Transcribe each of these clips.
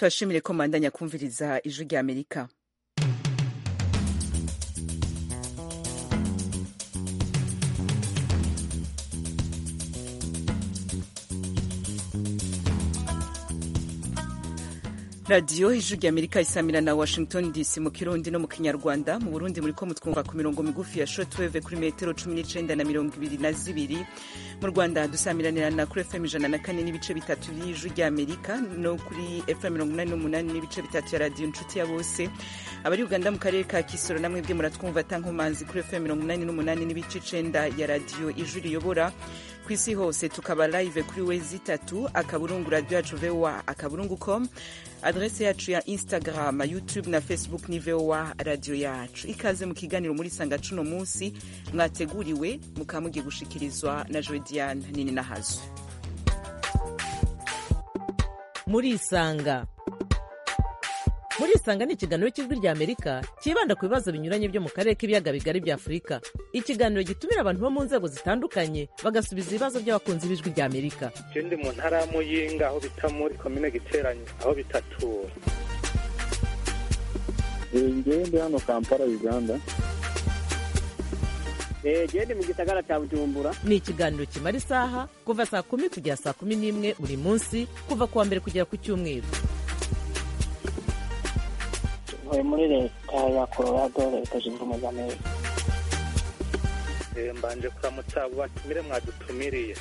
tubashimire ko mwandanya kumviriza ijwi rya amerika radiyo ijwi rya amerika isamira na washington dc mu kirundi no mu kinyarwanda mu burundi muri ko mutwumva ku mirongo migufi ya shortwave kuri metero cumi n'icenda na mirongo ibiri na zibiri mu rwanda dusamiranirana kuri fm ijana na kane n'ibice bitatu by'ijwi rya amerika no kuri fm mirongo inani n'umunani n'ibice bitatu ya radiyo inshuti ya bose abari uganda mu karere ka kisoro namwe bwe muratwumva tankomanzi kuri fm mirongo inani n'umunani n'ibice icenda ya radiyo ijwi riyobora ku isi hose tukaba live kuri wezi itatu akaburungu radio yacu voa akaburungu com adrese yacu ya instagram youtube na facebook ni voa radio yacu ikaze mu kiganiro muri sanga cuno munsi mwateguriwe mukaba mugiye gushikirizwa na jodiane nini nahazo murisanga murisanga ni ikiganiro cy'ijwi rya amerika cyibanda ku bibazo binyuranye byo mu karere k'ibiyaga bigari bya afurika ikiganiro gitumira abantu bo mu nzego zitandukanye bagasubiza ibibazo by'abakunzi b'ijwi rya amerika je ndi mu ntara ya muyinga aho bita muri komine giteranye aho bitatura ngewe ndi hano kampala uganda gende mu gisagara cya bujumbura ni ikiganiro kimara isaha kuva saa kumi kugera saa kumi n'imwe buri munsi kuva ku wa mbere kugera ku cyumweru ntuye muri leta ya colorado leta zunze ubumwe za amerika Eh, mbanje kuramutsa abo batumire mwadutumiriye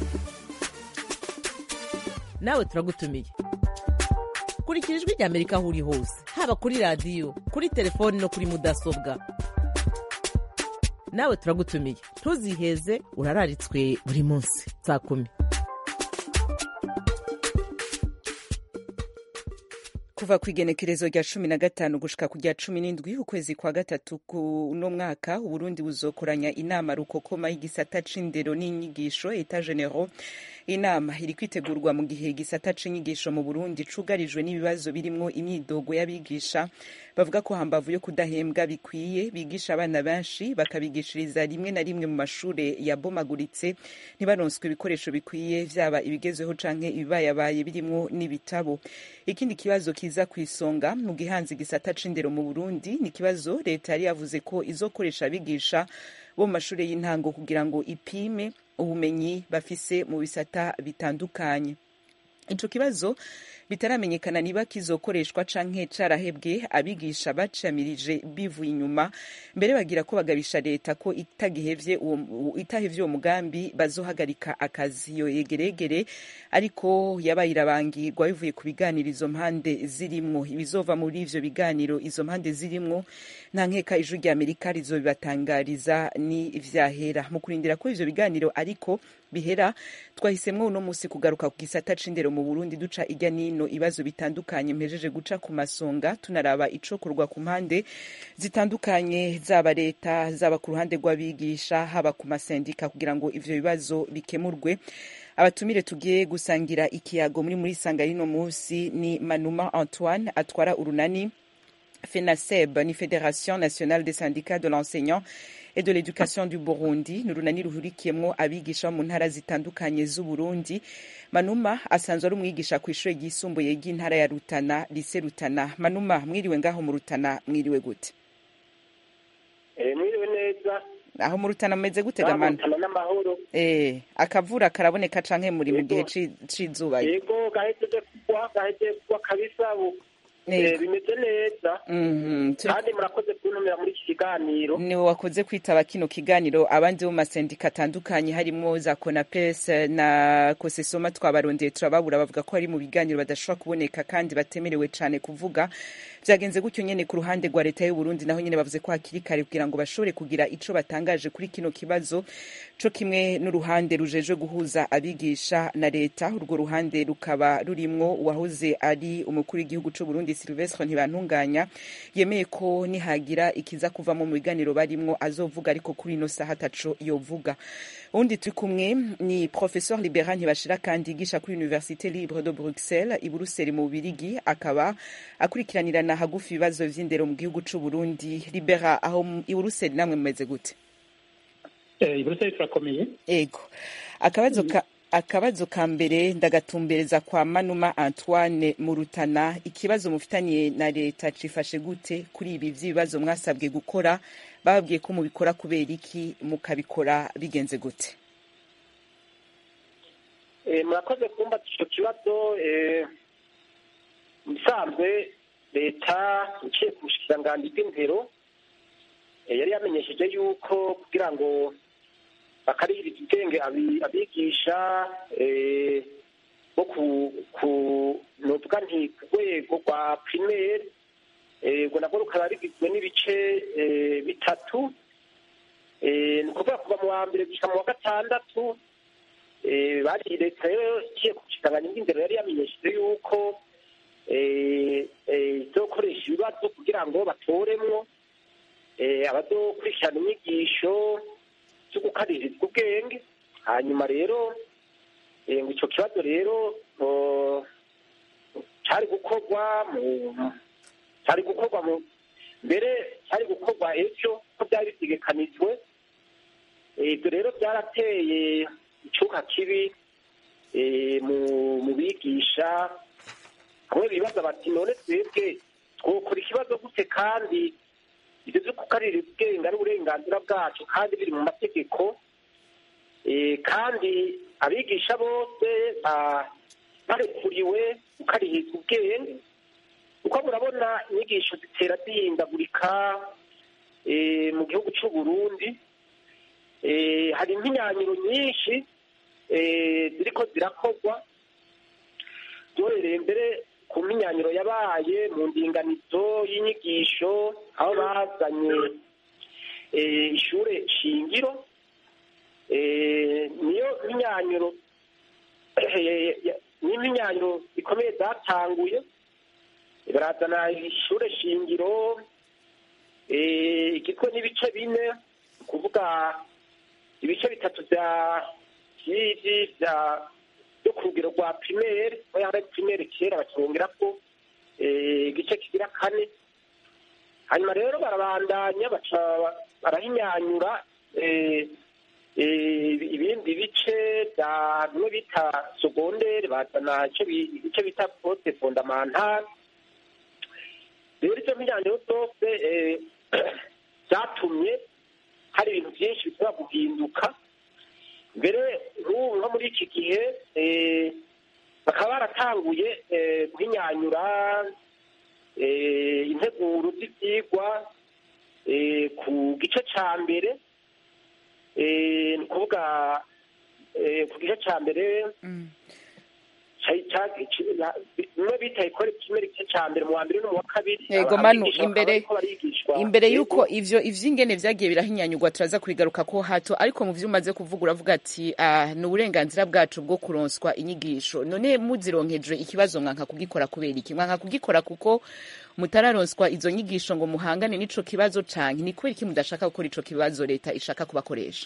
nawe turagutumiye kurikira ijwi rya amerika aho uri hose haba kuri radiyo kuri telefoni no kuri mudasobwa nawe turagutumiye ntuziheze urararitswe buri munsi saa kumi kuva ku igenekerezo rya cumi na gatanu gushika ku rya cumi n'indwi ukwezi kwa gatatu kuno mwaka uburundi buzokoranya inama rukokoma y'igisata c'indero n'inyigisho eta genero inama iri kwitegurwa mu gihe igisata c'inyigisho mu burundi cugarijwe n'ibibazo birimwo imyidogo y'abigisha bavuga ko hambavu yo kudahembwa bikwiye bigisha abana benshi bakabigishiriza rimwe na rimwe mu mashure yabomaguritse ntibaronswe ibikoresho bikwiye vyaba ibigezweho canke ibibayabaye birimwo n'ibitabo ikindi kibazo kiza ku isonga mu gihanzi igisata c'indero mu burundi ni ikibazo leta yari yavuze ko izokoresha abigisha bo mu mashure y'intango kugira ngo ipime ubumenyi bafise mu bisata bitandukanye ico kibazo bitaramenyekana niba kizokoreshwa canke carahebwe abigisha bacamirije bivuye inyuma mbere bagira ko bagabisha leta ko itagihevye uwo itahevye uwo mugambi bazohagarika akazi yo yegeregere ariko yabaye irabangirwa bivuye ku biganiro izo mpande zirimwo ibizova muri ivyo biganiro izo mpande zirimwo nta nkeka ijwi rya amerika rizobibatangariza ni vyahera mu kurindira ko ivyo biganiro ariko bihera twahisemwo uno musi kugaruka ku gisata c'indero mu burundi duca irya nino ibibazo bitandukanye mpejeje guca ku masonga tunaraba icokorwa ku mpande zitandukanye zaba leta zaba ku ruhande rw'abigisha haba ku masendika kugira ngo ivyo bibazo bikemurwe abatumire tugiye gusangira ikiyago muri muri sanga rino musi ni manuma antoine atwara urunani fenaseb ni fédération nationale des syndicats de l'enseignant et de l'éducation du burundi ni urunani ruhurikiyemwo abigisha bo mu ntara zitandukanye z'uburundi manuma asanzwe ari umwigisha ku ishure ryisumbuye ry'intara ya rutana lise rutana manuma mwiriwe ngaho mu rutana mwiriwe gute Eh, mwiriwe neza aho mu rutana mumeze gute gamana Namutana n'amahoro eh akavura karaboneka canke muri mu Yego. gihe ci- c'izuba yego gahejeje kugwa gahejeje kugwa kabisa ubu Yego. Eh, bimeze neza Mhm, turi- kandi murakoze kuntumira muri iki kiganiro niwe wakoze kwitaba kino kiganiro abandi bo mu masendika atandukanye harimo za conapes na kosesoma twabarondeye turababura bavuga ko ari mu biganiro badashobora kuboneka kandi batemerewe cane kuvuga vyagenze gutyo nyene ku ruhande rwa leta y'u Burundi naho nyene bavuze ko hakiri kare kugira ngo bashobore kugira ico batangaje kuri kino kibazo co kimwe n'uruhande rujejwe guhuza abigisha na leta urwo ruhande rukaba rurimwo uwahoze ari umukuru w'igihugu c'u Burundi Sylvestre Ntibantunganya yemeye ko nihagira ikiza kuvamo mu biganiro barimwo azovuga ariko kuri ino saha ataco yovuga undi turi kumwe ni professeur Libera Ntibashira kandi yigisha kuri Université Libre de Bruxelles i Buruseli mu Bubirigi akaba akurikiranirana hagufi ibibazo vy'indero mu gihugu c'u Burundi Libera aho mu- i Buruseli namwe mumeze gute i buruseli turakomeye ego akabazo ka akabazo ka mbere ndagatumbereza kwa manuma antoine mu rutana ikibazo mufitaniye na leta cifashe gute kuri ibi vy'ibibazo mwasabwe gukora bababwiye ko mubikora kubera iki mukabikora bigenze gute Eh, murakoze kumva icyo kibazo eh, mu bisanzwe leta iciye ku bushikiranganji bw'indero eh, yari yamenyesheje yuko kugira ngo bakarihiriza ubwenge abi- abigisha eh, bo ku ku novuga nti ku rwego rwa primaire eh, ubwo nabwo rukaba rigizwe n'ibice eh, bitatu eh, ni ukuvuga kuva mu wa mbere gushika mu wa gatandatu eh, bari leta rero igiye ku kiganganyo bw'indero yari yamenyesheje yuko eh, eh, izokoresha ibibazo kugira ngo batoremwo eh, abazokurikirana inyigisho zo gukaririzwa ubwenge hanyuma rero eh, ngo ico kibazo rero oh, cari gukorwa mu cari gukorwa mu mbere cari gukorwa ejo ko byari bitegekanijwe Eh, ibyo rero byarateye icuka kibi eh, mu mu bigisha bamwe bibaza bati none twebwe twokora ikibazo gute kandi ibyo byo kukarira ubwenge ari uburenganzira bwacu kandi biri mu mategeko Eh, kandi abigisha bose ba- barekuriwe gukarihiza ubwenge kuko murabona inyigisho zitera zihindagurika eh, mu gihugu cy'u Burundi Eh, hari impinyanyiro nyinshi eh, ziriko zirakorwa duhereye mbere ku mpinyanyiro yabaye mu ndinganizo y'inyigisho aho bazanye eh, ishure shingiro eh, niyo mpinyanyiro n'impinyanyiro ikomeye zatanguye barazana ishure shingiro eh, igizwe n'ibice bine ni ukuvuga ibice bitatu vya vy'ivyi vya byo ku rugero rwa primaire aho yari primaire kera bakirongerako eh, igice kigira kane hanyuma rero barabandanya baca barahinyanyura eh, eh, ibindi bice vya bimwe bita segondere bazana ico bi- ibice bita poste fondamentale rero ivyo mpinyanyiro zose eh, vyatumye hari ibintu byinshi bishobora guhinduka mbere nk'ubu nko muri iki gihe eh, bakaba baratanguye eh, guhinyanyura eh, integuro z'ibyigwa eh, ku gice ca mbere eh, ni ukuvuga eh, ku gice ca mbere ca- ca- ci- la- bimwe bita ikore kimwe igice ca mbere mu wa mbere no mu wa kabiri Yego, Aba- Manu, abigisha bakaba imbere- bariko barigishwa imbere yego. y'uko ivyo ivy'ingene vyagiye birahinyanyurwa turaza kubigaruka ko hato ariko mu vyo umaze kuvuga uravuga ati ah, ni uburenganzira bwacu bwo kuronswa inyigisho none muzironkeje ikibazo mwanka kugikora kubera iki mwanka kugikora kuko mutararonswa izo nyigisho ngo muhangane n'ico kibazo canke ni kubera iki mudashaka gukora ico kibazo leta ishaka kubakoresha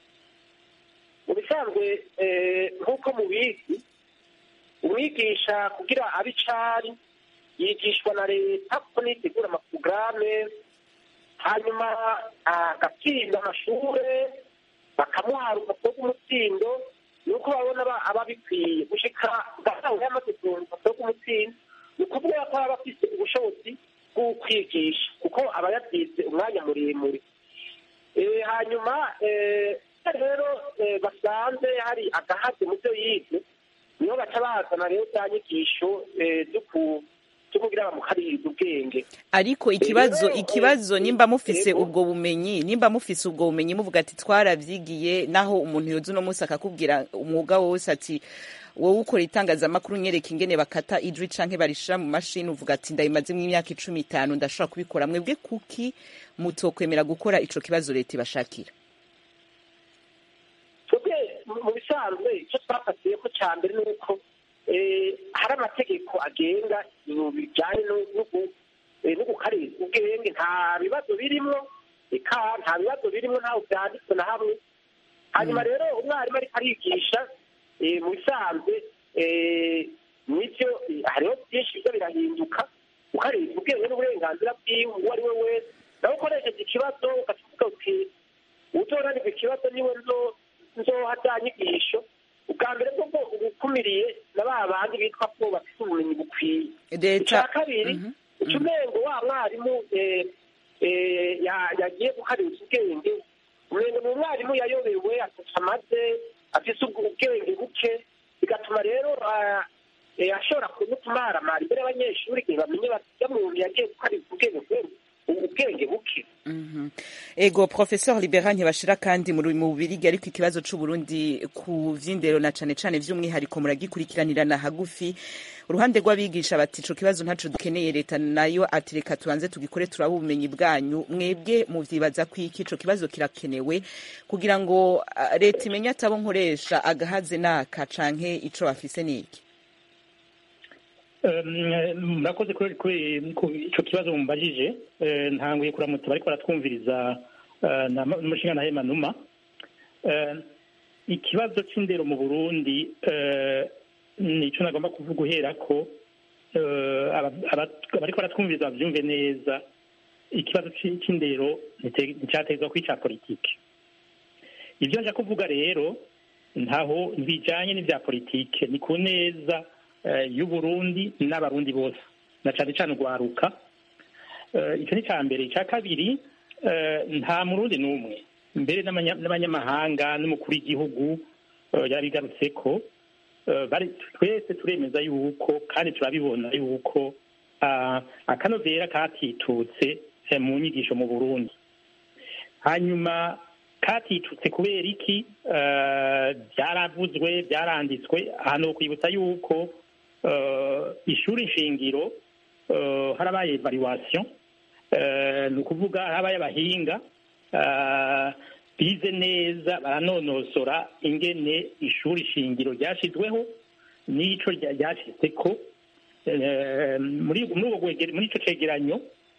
mu bisanzwe eh, nk'uko mubizi umwigisha kugira abe icari yigishwa na leta kuko nitegura amaporogaramu hanyuma agatsinda amashure bakamuha urupapuro rw'umutsindo ni uko babona aba- aba bikwiye gushika gasanzwe yamaze kuronka urupapuro rw'umutsindo ni ukuvuga ko aba afise ubushobozi bwo kwigisha kuko aba yabyize umwanya muremure Eh, hanyuma eh, rero eh, basanze hari agahazi mu byo yize niho baca bazana rero za nyigisho eh, zo ku- zo kugira bamukaririze ubwenge ariko ikibazo rero, ikibazo eh, nimba mufise yego. ubwo bumenyi nimba mufise ubwo bumenyi muvuga ati twaravyigiye naho umuntu yoza uno munsi akakubwira umwuga wose ati wowe ukora itangazamakuru nyereka ingene bakata ijwi canke barishira mu mashini uvuga ati ndabimazemo imyaka icumi itanu ndashobora kubikora mwebwe kuki mutokwemera gukora ico kibazo leta ibashakira twebwe mu mu bisanzwe icyo twafatiye ko cya mbere ni uko eh, hari amategeko agenga ibintu bijyanye no- no gu- eh, no gukarira ubwenge nta bibazo birimo eka nta bibazo birimo ntaho byanditswe na hamwe hanyuma rero umwarimu ariko arigisha eh, mu bisanzwe eh, nibyo eh, hariho byinshi biza birahinduka ukarira ubwenge n'uburenganzira bwiwe uwo ari we wese nawe ukoresheje ikibazo ukakivuga uti utoranirwa ikibazo niwe nzo nzoha bya nyigisho ubwa mbere bwo bwo ubukumiriye na ba bandi bitwa ko bafite ubumenyi bukwiye leta icya kabiri Mhm. uca umengo wa mwarimu eh, eh, ya- yagiye gukarisha ubwenge umengo ni umwarimu yayobewe atatu amaze afise ubwo ubwenge buke bigatuma rero ah, eh, ashobora kumutumaramara imbere y'abanyeshuri igihe bamenye bati muntu yagiye gukarisha ubwenge kubera ubwenge buke Mhm. ego professeur libera ntibashira kandi muri mu bubirigi ariko ikibazo c'uburundi ku vy'indero na cane cane vy'umwihariko muragikurikiranirana hagufi uruhande rw'abigisha bati ico kibazo ntaco dukeneye leta nayo ati reka tubanze tugikore turaba ubumenyi bwanyu mwebwe muvyibaza ko iki ico kibazo kirakenewe kugira ngo ah, leta imenye atabo nkoresha agahaze naka canke ico bafise niki Um, murakoze kuri kuri ku ico kibazo mumbajije Eh, ntanguye kuramutsa bariko baratwumviriza eh, na n'umushinga na Hema Numa Eh, ikibazo c'indero mu Burundi eh, nico nagomba kuvuga uhera ko eh, aba- aba- abariko baratwumviriza bavyumve neza ikibazo ci- c'indero nite- nticatezwa kwica politike ivyo nja kuvuga rero ntaho bijanye n'ivya politike ni ku neza eh, y'uburundi n'abarundi bose na cane cane urwaruka Eh, ico ni ca mbere ica kabiri eh, nta murundi n'umwe mbere n'abanya- n'abanyamahanga n'umukuru w'igihugu eh, yarabigarutseko eh, bari twese turemeza yuko kandi turabibona yuko ah, akanovera katitutse eh, mu nyigisho mu burundi hanyuma katitutse kubera iki Eh, byaravuzwe byaranditswe ahantu ho kwibutsa yuko eh, ishuri nshingiro eh, harabaye evaluation eh, ni ukuvuga harabaye abahinga eh, bize neza baranonosora ingene ishuri shingiro ryashizweho n'ico rya- ryashitseko Eh, muri muri ubwo gwege- muri ico cegeranyo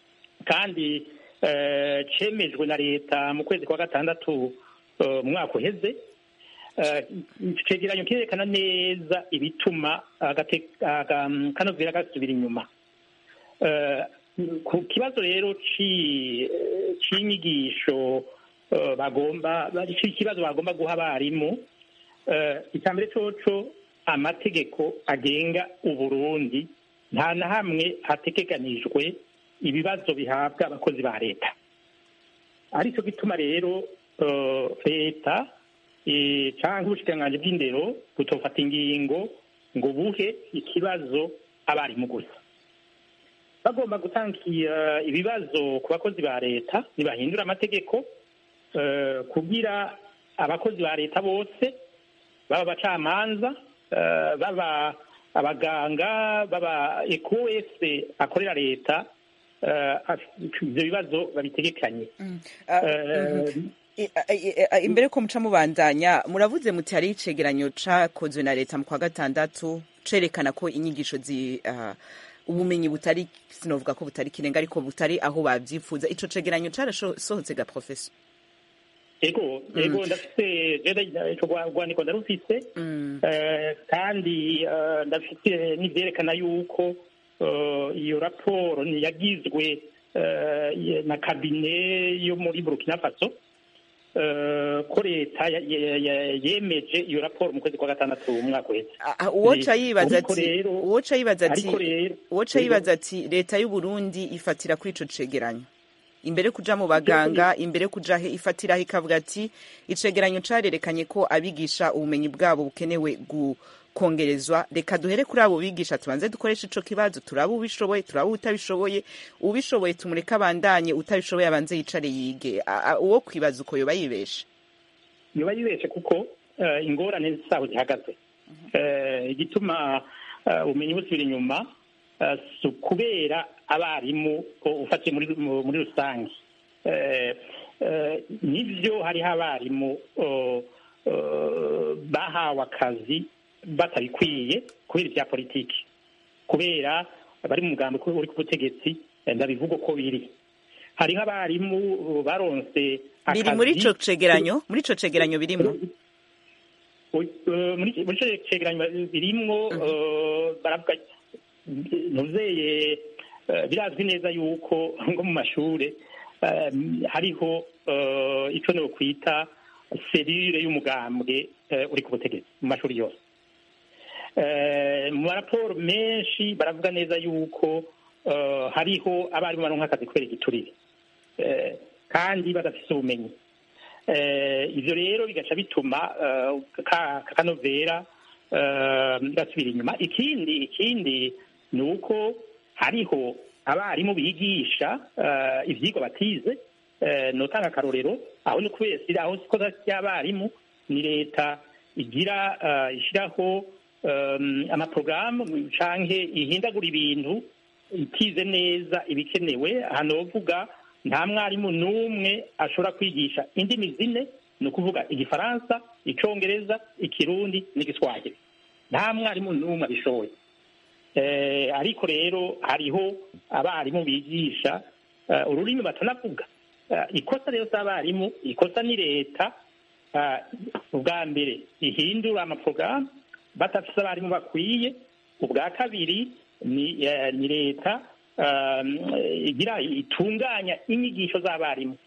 kandi eh, cemejwe na leta mu kwezi kwa gatandatu eh, mu mwaka uheze Eh, ico cegeranyo kirerekana neza ibituma agate- aga- kanovera gasubira inyuma Eh, ku kibazo rero ci- c'inyigisho eh, bagomba ikibazo bagomba guha abarimu eh, icya mbere coco amategeko agenga uburundi nta na hamwe hategekanijwe ibibazo bihabwa abakozi ba leta aricyo gituma rero eh, leta eh, canke ubushikiranganji bw'indero butofata ingingo ngo buhe ikibazo abarimu gusa bagomba gutangira ibibazo ku bakozi ba leta ntibahindura amategeko eh, kugira abakozi ba leta bose baba abacamanza eh, baba abaganga baba eko wese akorera leta eh, af- ivyo bibazo babitegekanye Ah, Eh, I- i- i- imbere ko muca mubandanya muravuze muti hari icegeranyo cakozwe na leta mu kwa gatandatu cerekana ko inyigisho zi ah, ubumenyi butari sinovuga ko butari kirenga ariko butari aho bavyifuza ico cegeranyo carasohotse ga professor ego ego ndafise jeda ico gwa- rwandiko ndarufise Mm. Eh, kandi eh, ndafite n'ivyerekana yuko eh, iyo raporo ni- yagizwe eh, ye- na kabine yo muri burkina faso eh, ko leta ya- ya- ya- yemeje iyo raporo mu kwezi kwa gatandatu umwaka uheze Ah, ah, uwoca yibaza Ariko ati rero- uwoca yibaza ati ariko rero uwoca yibaza ati leta y'u Burundi ifatira kuri ico cegeranyo imbere kuja mu baganga imbere kuja he ifatiraho ikavuga ati icegeranyo carerekanye ko abigisha ubumenyi bwabo bukenewe gukongerezwa reka duhere kuri abo bigisha tubanze dukoresha ico kibazo turaba ubishoboye turaba utabishoboye ubishoboye tumureke abandanye utabishoboye abanze yicare yige A- a- uwo kwibaza uko yoba yibeshe yoba yibeshe kuko eh, ingorane zaho zihagaze Eh, igituma eh, ubumenyi busubira inyuma eh, si ukubera abarimu o- ufatiye muri mu- muri rusange Eh, eh, nivyo hariho abarimu o, o, bahawe akazi batabikwiye kubera ibya politiki kubera bari mu mugambi ko- uri ku butegetsi eh, ndabivuga uko biri hariho abarimu uh, baronse biri muri akazi ico cegeranyo muri ico cegeranyo birimwo Oy- eh, muri muri ico cegeranyo birimwo eh, baravuga ntuzeye eh, birazwi neza yuko ngo mu mashure eh, hariho eh, ico nokwita serire y'umugambwe eh, uri ku butegetsi mu mashuri yose Eh, mu maraporo menshi baravuga neza yuko eh, hariho abarimu baronka akazi kubera igiturire Eh, kandi badafise ubumenyi Eh, ivyo rero bigaca bituma eh, ka ka kanovera eh, gasubira inyuma ikindi ikindi ni uko hariho abarimu bigisha eh, ivyigwa batize eh, notanga akarorero aho ni kubera siri aho sikoza ry'abarimu ni leta igira eh, ishiraho um, amaporogaramu canke ihindagura ibintu itize neza ibikenewe hano vuga nta mwarimu n'umwe ashobora kwigisha indimi zine ni ukuvuga igifaransa icongereza ikirundi n'igiswahili nta mwarimu n'umwe abishoboye eh, ariko rero hariho abarimu bigisha eh, ururimi batanavuga Eh, ikosa rero z'abarimu ikosa ni leta eh, ubwa mbere ihindura amaporogaramu badafise abarimu bakwiye ubwa kabiri ni, eh, ni leta um, igira itunganya inyigisho z'abarimu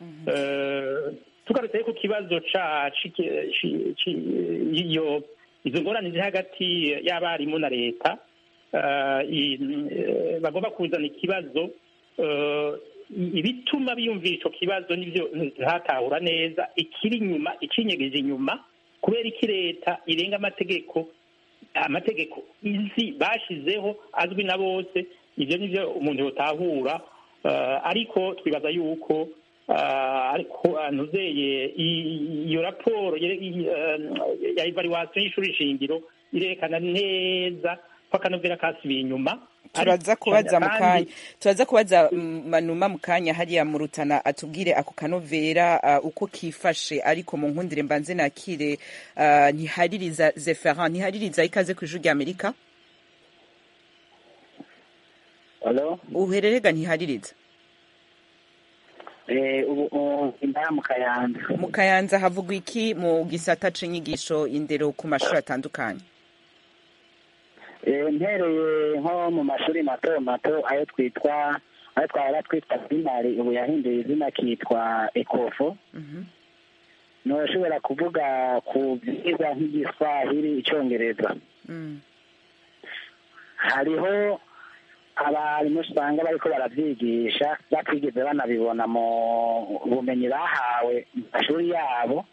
Eh, tugarutse ku kibazo ca ciki- ci- ci- iyo izo ngorane ziri hagati y'abarimu na leta eh, i- eh, bagomba kuzana ikibazo eh, ibituma biyumvira ico kibazo nivyo ntihatahura neza ikiri inyuma icinyegeje inyuma kubera iki leta irenga amategeko amategeko izi bashizeho azwi na bose ivyo nivyo umuntu yotahura eh, ariko twibaza yuko eh, ariko nuzeye iyo raporo yere- i- eh, ya evaluation y'ishuri shingiro irerekana neza ko akanovera kasubiye inyuma turaza Ariko kubaza mu kandi- kanya turaza kubaza mm, manuma mu kanya hariya mu rutana atubwire ako kanovera uh, uko kifashe ariko mu nkundire mbanze nakire uh, ntihaririza zeferan ntihaririza ikaze ku ijuru rya amerika Halo, uhererega ntihaririza eh, ubu ubu indaya mu Kayanza. mu kayanza havugwa iki mu gisata c'inyigisho indero ku mashuri atandukanye Eh, mpereye nko mu mashuri mato mato ayo twitwa ayo twaba twitwa primary ubu yahinduye izina kitwa ekofo Mhm. ntushobora kuvuga ku byigwa nk'igiswahili icyongereza Mm. hariho abarimu usanga bariko baravyigisha batigeze banabibona mu bumenyi bahawe mu mashuri yabo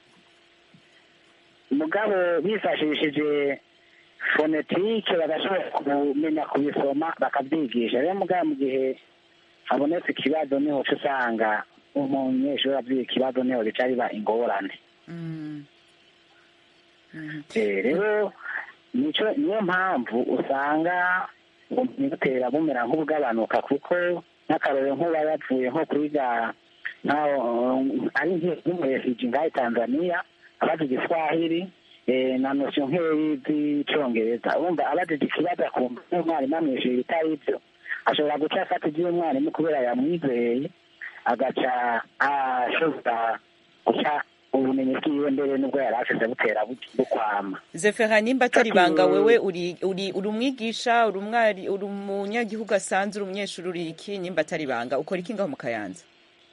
mugabo bifashishije fonetike bagashobora kumenya kubisoma bakavyigisha rero mugabo mu gihe habonetse ikibazo niho uca usanga umunyeshuri avyiga ikibazo niho bica biba ingorane Mm. Mm. Eh, rero nico niyo mpamvu usanga ubumenyi butera bumera nk'ubugabanuka kuko n'akarorero nk'uba yavuye nko kwiga nkaho ari nk'umurefiji ngaho tanzania abazi igiswahili eh, na nosiyo nkeyi z'icongereza urumva abajije ikibazo akumva n'umwarimu amwishyura ibitari byo ashobora guca afata iby'umwarimu kubera yamwizeye agaca ashobora guca ubumenyi bwiwe mbere n'ubwo yari afise butera bu- bukwama zeferan nimba atari banga Ati- wewe uri uri uri umwigisha uri umwari uri umunyagihugu asanzwe uri umunyeshuri uri iki nimba atari banga ukora iki ngaho mu kayanza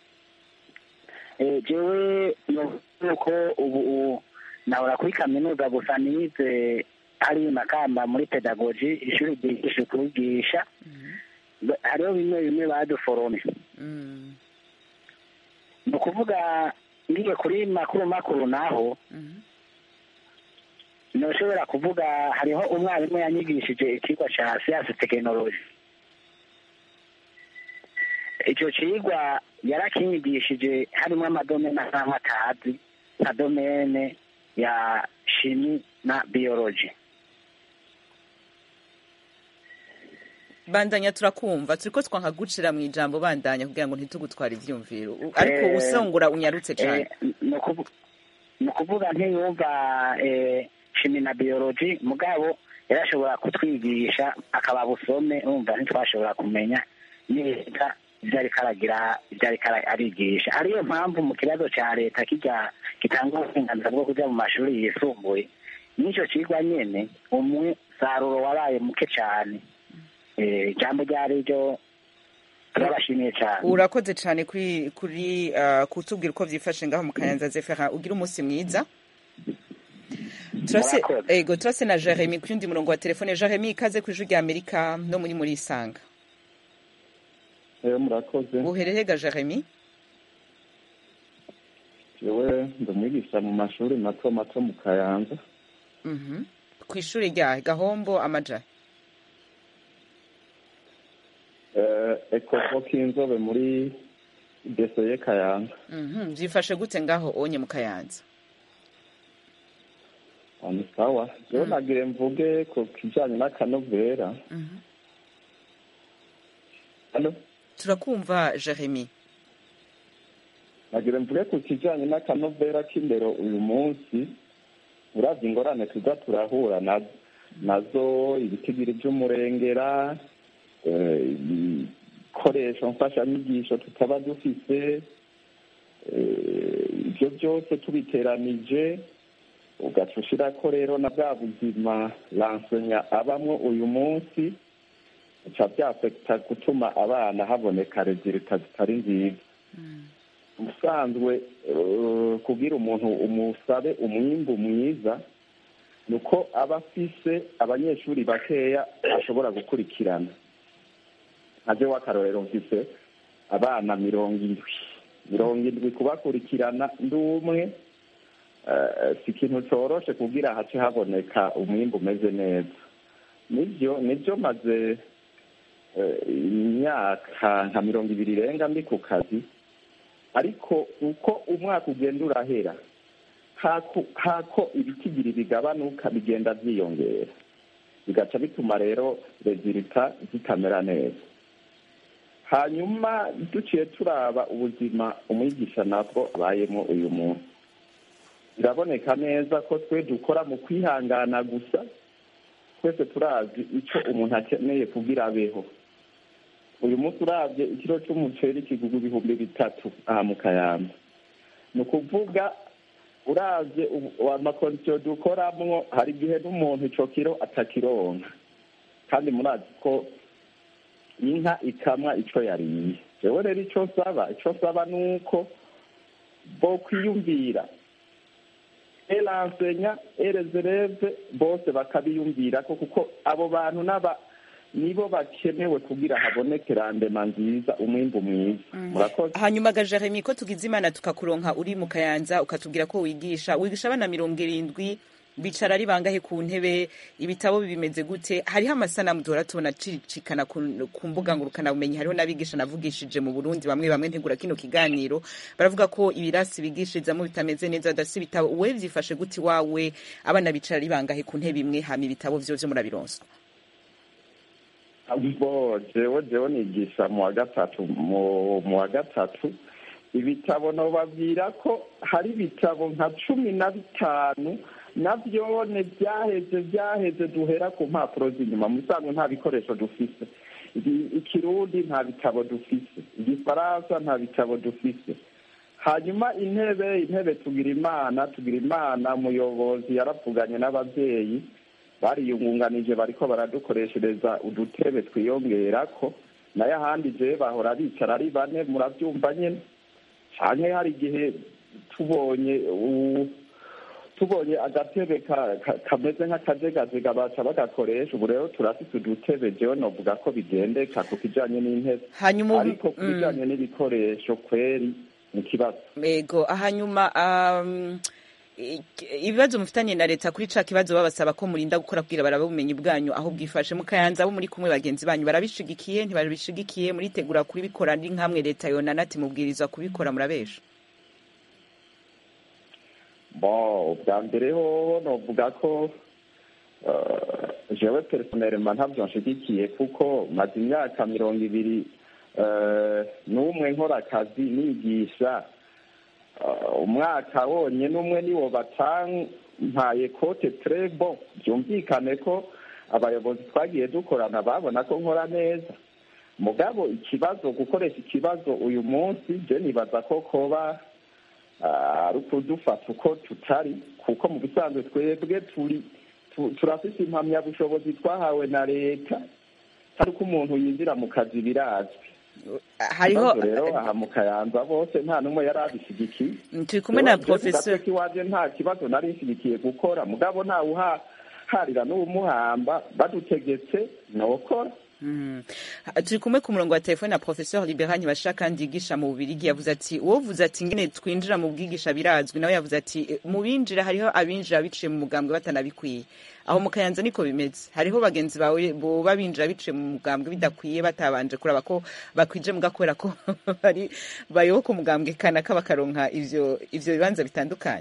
Eh, jewe nuko ubu ubu nahora kuri kaminuza gusa nize hari makamba muri pedagogi ishuri ryigisha kubigisha Ba- hariho bimwe bimwe baduforome Mm. ni ukuvuga ngiye kuri makuru makuru naho Mhm. ntushobora kuvuga hariho umwarimu yanyigishije ikigo cya siyansi tekinoloji icyo kigwa yarakinyigishije harimo amadomene asanzwe atazi nka domene ya shimi na biyoloji bandanya turakumva turiko twankagucira mu ijambo bandanya kugira ngo ntitugutware ivyumviro U- ariko Eh, usongora unyarutse cane Eh, ni ukuvu- ni ukuvuga ntiyumva eh, shimi na biyoloji mugabo yarashobora kutwigisha akaba busome urumva ntitwashobora kumenya neza ibyo ariko aragira ibyo ariko ara- arigisha ariyo mpamvu mu kibazo cya leta kijya gitanga uburenganzira bwo kujya mu mashuri yisumbuye n'icyo kigwa nyene umusaruro wabaye muke cyane Eh, ijambo ryari ryo turabashimiye cyane urakoze cyane kuri kuri uh, kutubwira uko vyifashe ngaho mu kayanza zefera ugira umunsi mwiza turase Murakoze. ego turase na jeremy ku yundi murongo wa telefone jeremy ikaze ku ijwi rya amerika no muri muri isanga rero murakoze uherehega jeremy jewe ndi umwigisha mu mashuri mato mato mu kayanza Mhm. ku ishuri rya gahombo amaja Eh, ekofo k'inzobe muri deseye kayanza Mhm. vyifashe gute ngaho onye mu kayanza Ah, ni sawa jewe nagire mvuge ku kijanye n'akanovera Mhm. Halo? turakumva jeremy nagire mvuge ku kijanye n'akanovera k'indero uyu munsi uravye ingorane tuza turahura nazo nazo ibitigiri vy'umurengera eh, ibikoresho mfashanyigisho tutaba dufise eh, ivyo byose tubiteranije ugaca ushirako rero na bwa buzima lansenya abamwo uyu munsi bica byafekita gutuma abana haboneka rezilita zitari nziza ubusanzwe eh, kugira umuntu umusabe umwimbu mwiza ni uko aba afise abanyeshuri bakeya ashobora gukurikirana nkaje w'akarorero mfise abana mirongo indwi mirongo indwi kubakurikirana ndi umwe eh, si ikintu coroshe kugira hace haboneka umwimbu umeze neza nivyo nivyo maze eh, imyaka nka mirongo ibiri irenga ndi ku kazi ariko uko umwaka ugenda urahera hako hako ibitigiri bigabanuka bigenda vyiyongera bigaca bituma rero rezilita zitamera neza hanyuma duciye turaba ubuzima umwigisha nabwo abayemo uyu munsi biraboneka neza ko twe dukora mu kwihangana gusa twese turazi ico umuntu akeneye kugira abeho uyu munsi uravye ikiro c'umuceri kigurwa ibihumbi bitatu aha mu kayanza ni ukuvuga uravye ubu- amakondisiyo dukoramwo hari igihe n'umuntu ico kiro atakironka kandi murazi ko inka ikamwa ico yariye jewe rero ico nsaba ico nsaba ni uko bokwiyumvira eransenya erezereve bose bakabiyumvirako kuko abo bantu n'aba nibo bakenewe kugira haboneke randema nziza umwimbu mwiza murakoze hanyuma ga jeremy ko tugize imana tukakuronka uri mu kayanza ukatubwira ko wigisha wigisha abana mirongo irindwi bicara ari bangahe ku ntebe ibitabo bimeze gute hariho amasanamu duhora tubona acicikana ku ku mbuga ngurukanabumenyi hariho n'abigisha navugishije mu burundi bamwe bamwe ntegura kino kiganiro baravuga ko ibirasi bigishirizamo bitameze neza badafise ibitabo we vyifashe gute iwawe abana bicara ari bangahe ku ntebe imwe hama ibitabo vyovyo murabironswa bo jewe jewe nigisha mu wa gatatu mu mu wa gatatu ibitabo nobabwira ko hari ibitabo nka cumi na bitanu navyone vyaheze vyaheze duhera ku mpapuro z'inyuma mu bisanzwe nta bikoresho dufise Iki- ikirundi nta bitabo dufise igifaransa nta bitabo dufise hanyuma intebe intebe tugira imana tugira imana umuyobozi yaravuganye n'abavyeyi bariyungunganije bariko baradukoreshereza udutebe twiyongerako nayo ahandi jewe bahora bicara ari bane muravyumva nyene canke hari igihe tubonye u- tubonye agatebe ka- ka- kameze nk'akajegajega baca bagakoresha ubu rero turafise udutebe jewe novuga ko bigendeka ku kijanye n'intebe hanyuma ubu- ariko ku mm. bijanye n'ibikoresho kweri ni ikibazo ego hanyuma um, i- ibibazo mufitanye na leta kuri ca kibazo babasaba ko murinda gukora kugira barabe ubumenyi bwanyu aho bwifashe mukayanza abo muri kumwe bagenzi banyu barabishigikiye ntibabishigikiye muritegura kubikora ari nkamwe leta yonana ati mubwirizwa kubikora murabesha bo ubwa mbere hoho novuga ko eh, jewe personelema ntabyo nshigikiye kuko maze imyaka mirongo ibiri eh, n'umwe nkora akazi nigisha Eh, umwaka wonyene umwe niwo batampaye kote tre bon byumvikane ko abayobozi twagiye dukorana babona ko nkora neza mugabo ikibazo gukoresha ikibazo uyu munsi je nibaza ko koba ah, ari ukudufata uko tutari kuko mu bisanzwe twebwe turi tu- turafise impamyabushobozi twahawe na leta hari ko umuntu yinjira mu kazi birazwi hariho Ibibazo rero aha mu kayanza bose nta n'umwe yari abishyigikiye turi kumwe na Jewe- jewe ku professeur gatwe k'iwanje nta kibazo nari nshyigikiye gukora mugabo ntawe uha harira n'uwumuhamba badutegetse nokora Mm. turi kumwe ku murongo wa telefone na professeur liberani bashira kandi yigisha mu bubirigi yavuze ati wovuze ati ngene twinjira mu bwigisha birazwi nawe yavuze ati "E, mu binjira hariho abinjira biciye mu mugambwe batanabikwiye aho mu kayanza niko bimeze hariho bagenzi bawe boba binjira biciye mu mugambwe bidakwiye batabanje kuraba ko bakwije muga kubera ko bari bayoboka umugambwe kanaka bakaronka ivyo ivyo bibanza bitandukanye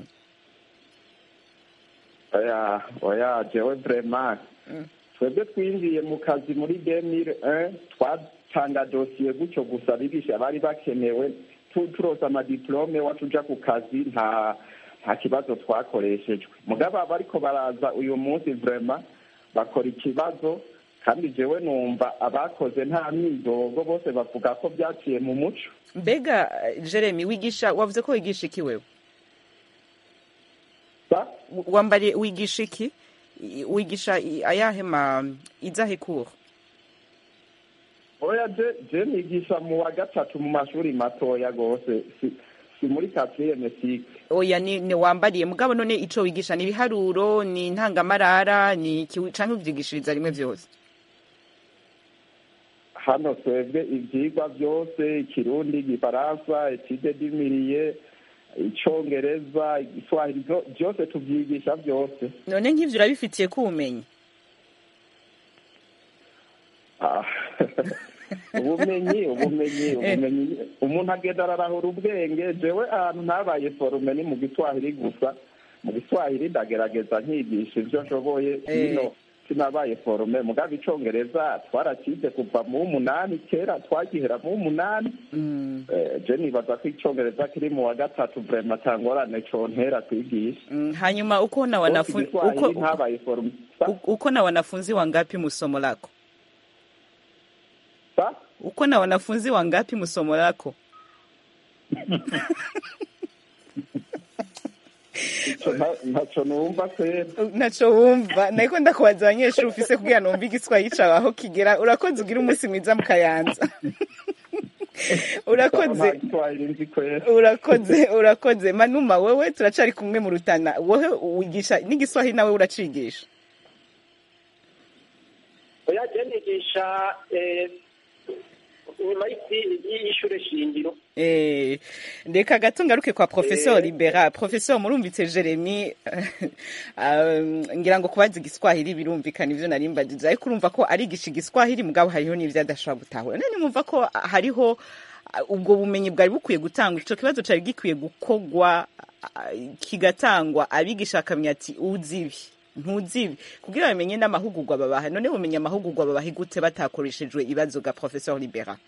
oya oya jewe vraiment twebwe twinjiye mu kazi muri demire twatanga dosiye gutyo gusa abigisha bari bakenewe tu- turosa amadiplome wacu uja ku kazi nta nta kibazo twakoreshejwe mugabo aba ariko baraza uyu munsi vraiment bakora ikibazo kandi jewe numva abakoze nta myidogo bose bavuga ko byaciye mu muco mbega eh, jeremy wigisha wavuze ko wigisha iki wewe Sa? wambariye wigisha iki I- wigisha i- ayahe ma izahe cours oya je je nigisha mu wa gatatu mu mashuri matoya gose si, si muri quatrième cycle oya ni, ni wambariye mugabo none ico wigisha ni ibiharuro ni ntangamarara ni iki canke uvyigishiriza rimwe vyose hano twebwe ivyigwa byose ikirundi igifaransa etide dimiriye icongereza igiswahili byo- byose tuvyigisha byose none nk'ivyo urabifitiye ko ubumenyi Ah, ubumenyi ubumenyi ubumenyi umuntu agenda ararahura ubwenge jewe ahantu ntabaye forume ni mu giswahili gusa mu giswahili ndagerageza nkigisha ivyo nshoboye Eh. hino sinabaye forume mugabo icongereza twaracize kuva mu w'umunani kera twagihera mu w'umunani Mm, Eh, je nibaza ko icongereza kiri mu wa gatatu vrema atangorane contera kwigisha mm, hanyuma uko na Bose wanafunzi igiswahili uko, ntabaye forume Sa- uko, uko na wanafunzi wangapi musomo lako sa? uko na wanafunzi wangapi musomo lako Ico nta- ntaco numva kwera naco wumva nariko ndakubaza abanyeshuri ufise kugira numva igiswahili cawe aho kigera urakoze ugira umunsi mwiza mu kayanza urakoze nta giswahili nzi kwera urakoze urakoze manuma wewe turacari kumwe mu rutana wowe wigisha n'igiswahili nawe uracigisha oya je nigisha eh, nyuma y'isi- y'ishure shingiro Eh, reka gato ngaruke kwa professeur libera professeur murumvitse jeremy um, ngira ngo kubaza igiswahili birumvikana ivyo nari mbajije ariko urumva ko arigisha igiswahili mugabo hariho n'ivyo adashobora gutahura none mwumva ko hariho uh, ubwo bumenyi bwari bukwiye gutangwa ico kibazo cari gikwiye gukogwa uh, kigatangwa abigisha akamenya ati uzi ibi ntuzi ibi kugira bamenye n'amahugurwa babaha none bumenye amahugurwa babaha gute batakoreshejwe ibibazo ga professeur libera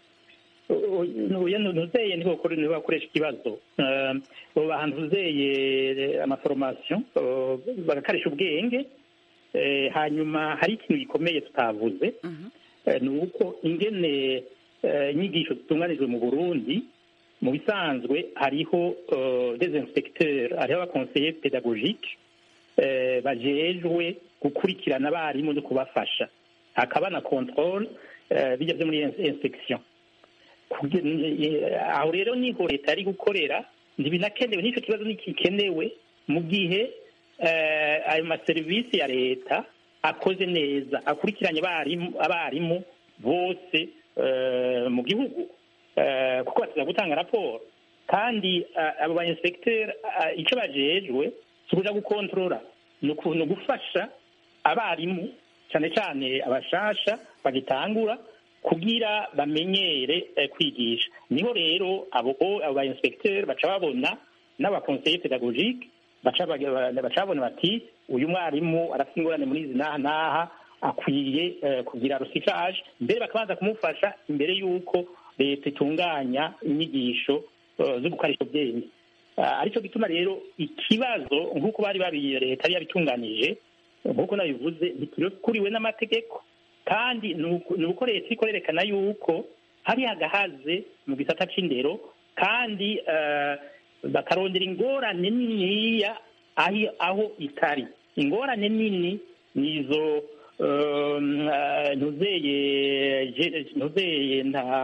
uyu ntuzeye niho bakore- niho bakoresha ikibazo Eh, abo bahantu ntuzeye amaforomasiyo eh, bagakoresha ubwenge Eh, hanyuma hari ikintu gikomeye tutavuze Eh, ni uko ingene eh, inyigisho zitunganijwe mu burundi mu bisanzwe hariho eh, des inspecteurs hariho abakonseye pedagogique eh, bajejwe gukurikirana abarimu no kubafasha hakaba na controle eh, bijya byo muri inspection Kugira- eh, aho rero niho leta yari gukorera ntibinakenewe n'icyo kibazo ntikikenewe mu gihe eh, ayo maserivisi ya leta akoze neza akurikiranye abarimu abarimu bose eh, mu gihugu Eh, kuko bateza gutanga raporo kandi eh, abo ba inspecteur eh, icyo bajejwe si ukuja gukontorora ni uku- ni ugufasha abarimu cyane cyane abashasha bagitangura kugira bamenyere eh, kwigisha niho rero abo abo ba inspecteur baca babona n'abakonseye pedagogique baca baga- baca babona bati uyu mwarimu arafite ingorane muri izi n'aha n'aha akwiye eh, kugira rusifage mbere bakabanza kumufasha imbere y'uko leta itunganya inyigisho eh, zo gukoresha ubwenge Ah, aricyo gituma rero ikibazo nk'uko bari babi leta yari yabitunganije nk'uko nabivuze ntikuriwe n'amategeko kandi ni uko- ni uko leta iriko yerekana yuko hari agahaze mu gisata c'indero kandi eh, bakarondera ingorane niniya ahi- aho itari ingorane nini nizo um, eh, ntuzeye je- ntuzeye nta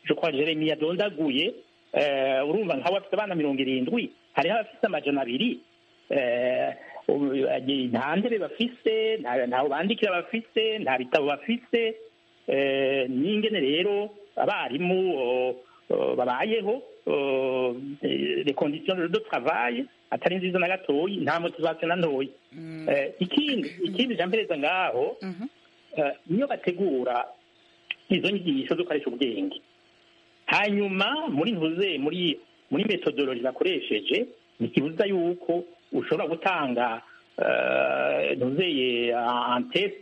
je crois jeremy yadondaguye eh, urumva nkawe afite abana mirongo irindwi hariho abafite amajana abiri eh, ubu, eh, nta ntebe bafise nta- ntaho bandikira bafise nta bitabo bafise eh, n'ingene rero abarimu oh, oh, babayeho oh, eh, les conditions de travail atari nziza na gatoyi nta motivation na ntoyi Eh, ikindi ikindi jampereza ngaho eh, niyo bategura izo nyigisho zo gukoresha ubwenge hanyuma muri ntuze muri muri metodologi bakoresheje ntikibuza yuko ushobora gutanga eh, ntuzeye antest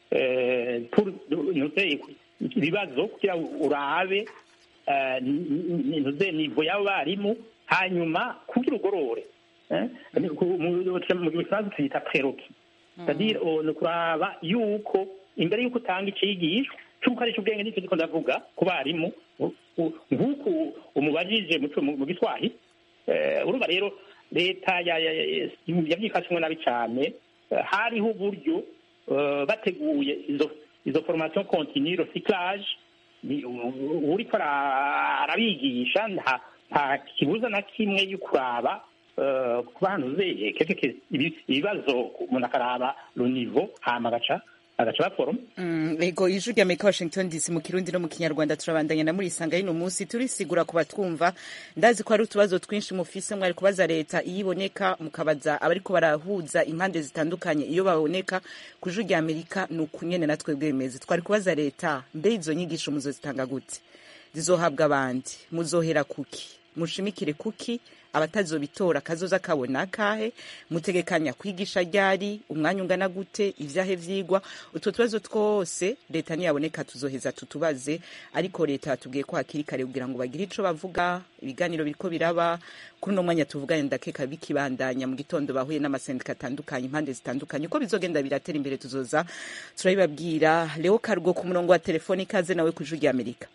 ntuzeye ibibazo kugira ngo urabe eh, ni- ni- ntuze nivo y'abarimu hanyuma kugira ugorore eh, ni ku- mu mu gifaransa tuyita prerequis c'est-à-dire oh, ni ukuraba yuko imbere yuko utanga icigisho cyo gukoresha ubwenge nicyo ndiko ndavuga ku barimu u- u- nk'uku umubajije mu mu- mu giswahi eh, urumva rero leta ya- ya- ya- yavyifashemwo nabi cane Eh, hariho uburyo eh, bateguye izo izo formation continue recyclage ni- u- u- uriko ara- arabigisha nta nta kibuza na kimwe y'ukuraba eh, ku bantu zeye keke ibi- ibibazo umuntu akaraba lo niveau hama agaca agaca baforoma Mm, Ego ijwi rya Amerika Washington DC mu Kirundi no mu Kinyarwanda turabandanya na muri isanga y'ino munsi turisigura ku batwumva ndazi ko hari utubazo twinshi mufise mwari kubaza leta iyo iboneka mukabaza abariko barahuza impande zitandukanye iyo baboneka ku ijwi rya Amerika ni ukunyene natwe bwemeze twari kubaza leta mbe izo nyigisho muzozitanga gute zizohabwa abandi muzohera kuki mushimikire kuki abatazobitora kazoza kabona kahe mutegekanya kwigisha ryari umwanya ungana gute ivyahe vyigwa utwo tubazo twose leta niyaboneka tuzoheza tutubaze ariko leta yatubwiye ko hakiri kare kugira ngo bagire ico bavuga ibiganiro biriko biraba kuri uno mwanya tuvuganye ndakeka bikibandanya mu gitondo bahuye n'amasendika atandukanye impande zitandukanye uko bizogenda biratera imbere tuzoza turabibabwira leo kargo ku murongo wa telefoni ikaze nawe ku ijwi rya amerika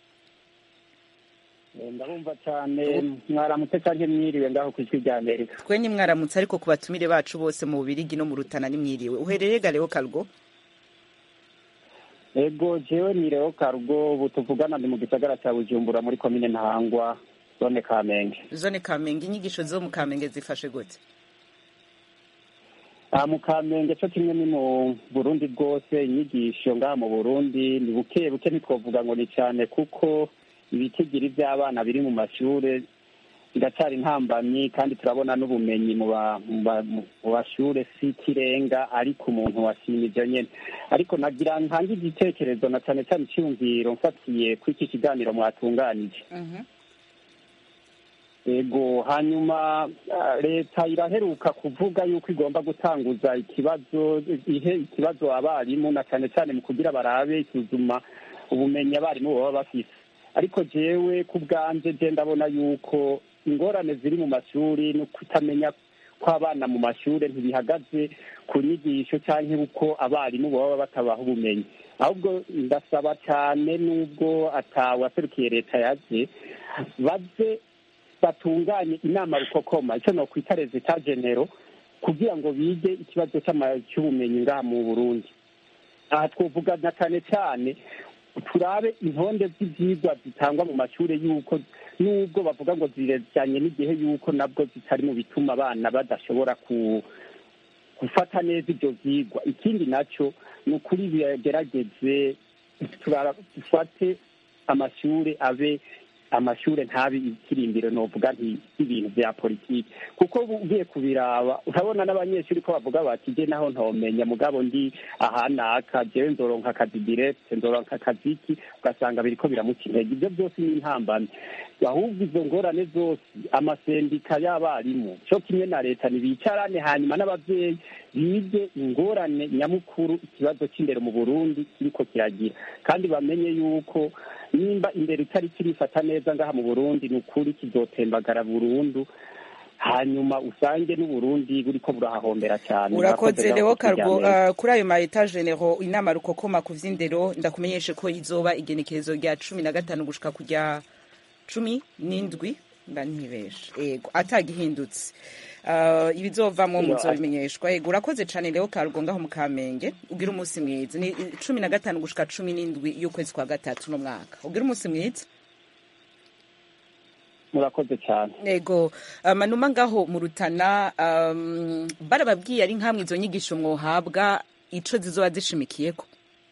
ndabumva cyane mwaramutse cyangwa mwiriwe ngaho ku ijwi rya amerika twe ni mwaramutse ariko ku batumire bacu bose mu bubirigi no mu rutana nimwiriwe uherereye galeo kargo ego jewe ni reo karugo ubu tuvugana ndi mu gisagara cya bujumbura muri komine ntahangwa zone kamenge zone kamenge inyigisho zo mu kamenge zifashe gute aha mu kamenge cyo kimwe ni mu burundi bwose inyigisho ngaha mu burundi ni buke buke ntitwavuga ngo ni cyane kuko ibitigiri by'abana biri mu mashure biracyari intambamyi kandi turabona n'ubumenyi mu ba- mu ba- mu bashure si ikirenga ariko umuntu washima ibyo nyene ariko nagira ntange igitekerezo na cyane cyane icyumviro mfatiye kuri iki kiganiro mwatunganije ego hanyuma ah, leta iraheruka kuvuga yuko igomba gutanguza ikibazo ihe ikibazo abarimu na cyane cyane mu kugira barabe isuzuma ubumenyi abarimu baba bafise ariko jewe ku bwanje je ndabona yuko ingorane ziri mu mashuri no kutamenya kw'abana mu mashure ntibihagaze ku nyigisho canke uko abarimu baba batabaha ubumenyi ahubwo ndasaba cyane n'ubwo atawaserukiye leta yaje baze batunganye inama rukokoma icyo nokwita rezita genero kugira ngo bige ikibazo cy'ama- cy'ubumenyi ngaha mu burundi aha twovuga na cyane cyane turabe intonde z'ibyigwa zitangwa mu mashuri y'uko n'ubwo bavuga ngo zirajyanye n'igihe y'uko nabwo zitari mu bituma abana badashobora ku gufata neza ibyo byigwa ikindi nacyo ni ukuri bigerageze turara- dufate amashuri abe amashuri ntabe ikirimbiro novuga nti ibintu bya politiki kuko ugiye kubiraba urabona n'abanyeshuri ko bavuga bati je naho ntomenya mugabo ndi ahanaka jewe nzoronka akazi direct nzoronka akazi iki ugasanga biriko biramuca intege ibyo byose ni intambamyi ahubwo izo ngorane zose amasendika y'abarimu cyo kimwe na leta nibicarane hanyuma n'abavyeyi bige ingorane nyamukuru ikibazo c'indero mu burundi kiriko kiragira kandi bamenye yuko nimba imbere itari kirifata neza ngaha mu burundi ni ukuri kizotembagara burundu hanyuma usange n'uburundi buriko burahahombera cyane urakoze Murakoze leo ngaho kargo kuryamira. uh, kuri ayo ma etage genero inama rukokoma ku vy'indero ndakumenyeshe ko izoba igenekerezo rya cumi na gatanu gushika ku rya cumi n'indwi mba ntibeshe ego atagihindutse uh, ibizovamwo Iyo, muzobimenyeshwa ego urakoze cane leo kargo ngaho mu kamenge ugira umunsi mwiza ni cumi na gatanu gushika cumi n'indwi y'ukwezi kwa gatatu no mwaka ugira umunsi mwiza murakoze cyane ego manuma ngaho mu rutana um, barababwiye ari nkamwe izo nyigisho mwohabwa ico zizoba zishimikiyeko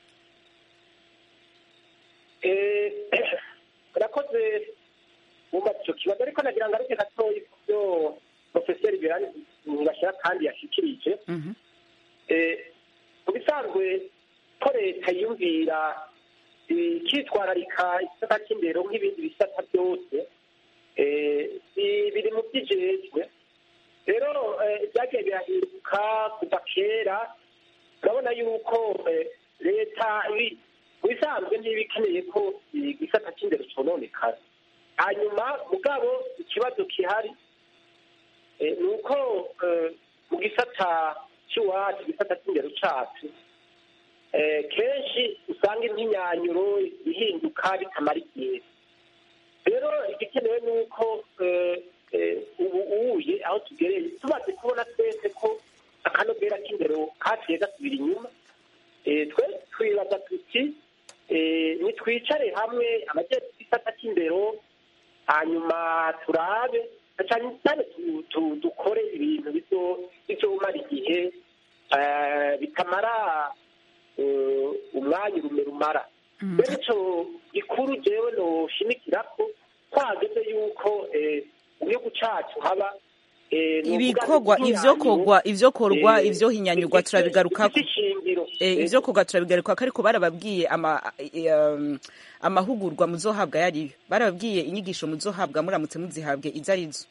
Eh, urakoze wumva icyo kibazo ariko nagira ngo aruke gatoya ku byo profeseri birani bashyira kandi yashikirije Mhm. Eh, mu bisanzwe ko leta yiyumvira ikitwararika igisata cy'indero nk'ibindi bisata byose eh, bi- biri mu by'ijejwe rero eh, byagiye birahinduka kuva kera urabona yuko eh, leta ibi- mu bisanzwe ntiba ikeneye ko igisata cy'indero cyononekara hanyuma mugabo ikibazo gihari eh, ni uko eh, mu gisata cy'iwacu igisata cy'indero cyacu eh, kenshi usanga impinyanyuro ihinduka bitamara igihe rero igikenewe ni uko eh, eh, ubu uye aho tugereye tumaze kubona twese ko akanobera k'indero kaciye gasubira inyuma Eh, twe twibaza tuti eh, nitwicare hamwe abajejwe igisata cy'indero hanyuma turabe na cyane cyane tu- tu- dukore ibintu bizo- bizomara igihe eh, bitamara eh, umwanya urume rumara rero ico gikuru jewe noshimikira ko twageze yuko eh, mu gihugu cacu haba eh, ni ibikorwa ukuvuga ivyo impinyanyuro, kogwa ivyo korwa eh, ivyo hinyanyurwa bifise- turabigarukako bifise ishingiro Eh, Eh, ivyo kogwa turabigarukako ariko barababwiye ama eh, um, amahugurwa muzohabwa yariyo barababwiye inyigisho muzohabwa muramutse muzihabwe izo arizo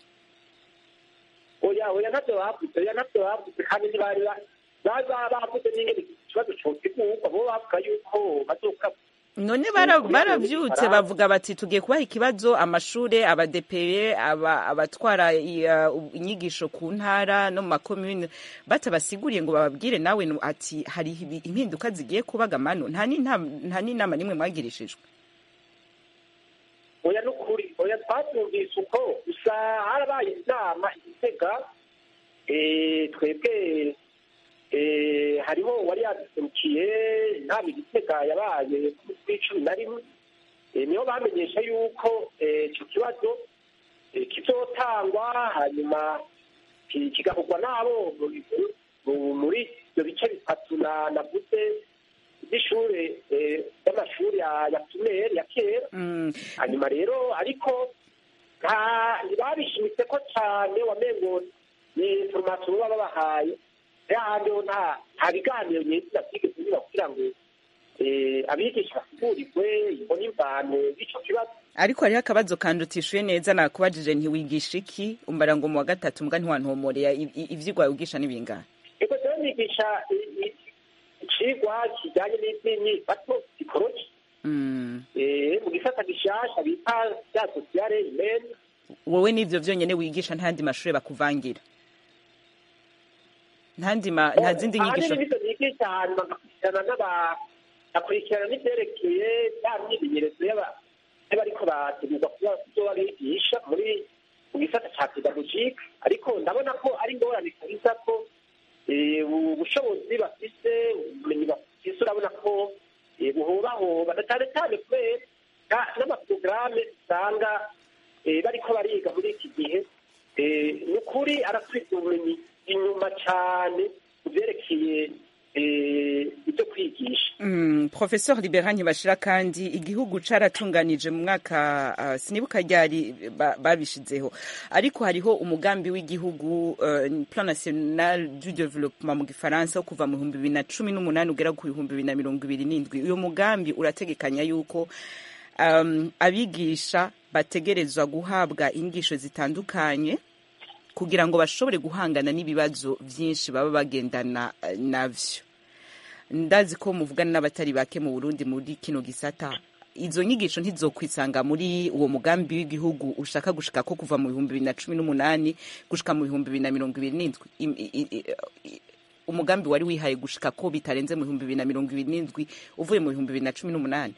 oya oya ntabyo bavuze oya ntabyo bavuze kandi ntibari ba- bari ba- bavuze n'ingene ikibazo cotegurwa bo bavuga yuko bazoka none bara- Kugira ngo baravyutse bitaraba. bavuga bati tugiye kubaha ikibazo amashure abadepeye aba- abatwara i- uh, inyigisho ku ntara no mu makomune batabasiguriye ngo bababwire nawe nu- ati hari ibi- impinduka zigiye kubaga mano nta n'inta- nta n'inama nimwe mwagirishijwe oya n'ukuri oya twatumvise uko gusa harabaye inama igitega eh, twebwe eh, hariho wari yaduserukiye inama igitega yabaye kuri cumi na rimwe Eh, niho bamenyesha yuko eh, ico kibazo eh, kizotangwa hanyuma ki- kigakorwa n'abo muri- mu- muri ibyo bice bitatu na- navuze by'ishure eh, by'amashuri ya ya primaire ya kera Mm, hanyuma rero ariko nta ntibabishimitse ko cyane wamengo ni information baba babahaye ahandi ho nta nta biganiro nyinshi byigeze biba kugira ngo eh, abigisha basigurirwe ibone imvano z'ico kibazo ariko hariho akabazo kandutishuye neza nakubajije ntiwigisha iki umbara ngo mu wa gatatu mbwa ntiwantomorera i- i- ivyigwa wigisha n'ibingana ego rero nigisha i- i- icigwa kijanye n'ivy'imyifato psychology Mm. eh, mu gisata gishasha bita bya sociale humaine wowe n'ivyo vyonyene wigisha ntandi mashure bakuvangira ntandi ma nta zindi nyigisho ahanini nizo nigisha hanyuma ngakurikirana n'aba akurikirana n'ivyerekeye ya myimenyerezo y'aba- y'abariko bategurwa kuba kuzoba bigisha muri mu gisata ca pedagogike ariko ndabona ko ari ingorane kabisa ko eh, ubushobozi bafise ubumenyi bafise urabona ko eh, buhobahoba na cane cane kubera na- n'amaporogaramu usanga eh, bariko bariga muri iki gihe eh, ni ukuri arasubiza ubumenyi inyuma cane ku vyerekeye eh, ibyo kwigisha Mm, Professor Libera Ntibashira kandi igihugu caratunganije mu mwaka uh, sinibuka ryari ba- babishizeho ariko hariho umugambi w'igihugu uh, Plan National du Développement mu gifaransa wo kuva mu bihumbi bibiri na cumi n'umunani ugera ku bihumbi bibiri na mirongo ibiri n'indwi uyo mugambi urategekanya yuko um, abigisha bategerezwa guhabwa inyigisho zitandukanye kugira ngo bashobore guhangana n'ibibazo byinshi baba bagendana eh, navyo ndazi ko muvugana n'abatari bake mu Burundi muri kino gisata izo nyigisho ntizokwisanga muri uwo mugambi w'igihugu ushaka gushika ko kuva mu bihumbi bibiri na cumi n'umunani gushika mu bihumbi bibiri na mirongo ibiri n'indwi Im- i- i- i- umugambi wari wihaye gushika ko bitarenze mu bihumbi bibiri na mirongo ibiri n'indwi uvuye mu bihumbi bibiri na cumi n'umunani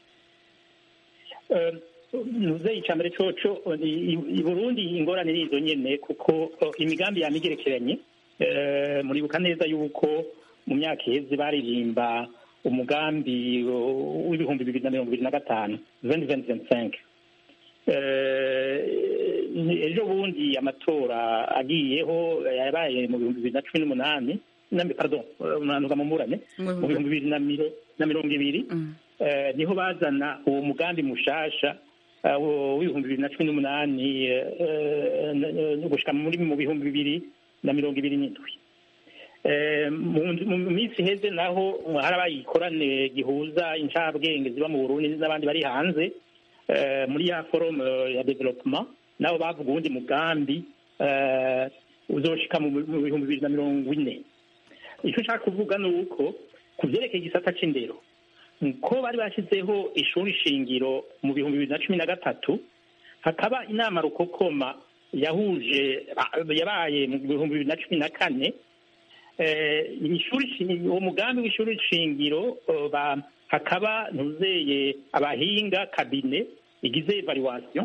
nuze icambere coco i i Burundi ingorane ni izo nyene kuko eh, imigambi yama igerekeranye Eh, muribuka neza yuko mu myaka iheze baririmba umugambi oh, w'ibihumbi bibiri na mirongo ibiri na gatanu 2025 Eh, ejo bundi amatora agiyeho yabaye mu bihumbi bibiri na cumi n'umunani na- pardon unanuka mumurane mu bihumbi bibiri na miro- na mirongo ibiri eh, niho bazana uwo mugambi mushasha eh, wo- w'ibihumbi bibiri na cumi n'umunani eh, eh, n- n- gushika muri mu bihumbi bibiri na mirongo ibiri n'indwi Eh, mu mu minsi iheze naho harabaye ikorane gihuza incabwenge ziba mu burundi n'abandi bari hanze eh, muri ya forum eh, ya development nabo bavuga uwundi mugambi eh, uzoshika mu mu bihumbi bibiri na mirongo ine icyo nshaka kuvuga ni uko ku byerekeye igisata c'indero ko bari bashyizeho ishuri shingiro mu bihumbi bibiri na cumi na gatatu hakaba inama rukokoma yahuje yabaye mu bihumbi bibiri na cumi na kane eh, iri shuri shi- uwo mugambi w'ishuri shingiro eh, ba- hakaba ntuzeye abahinga kabine igize evaluation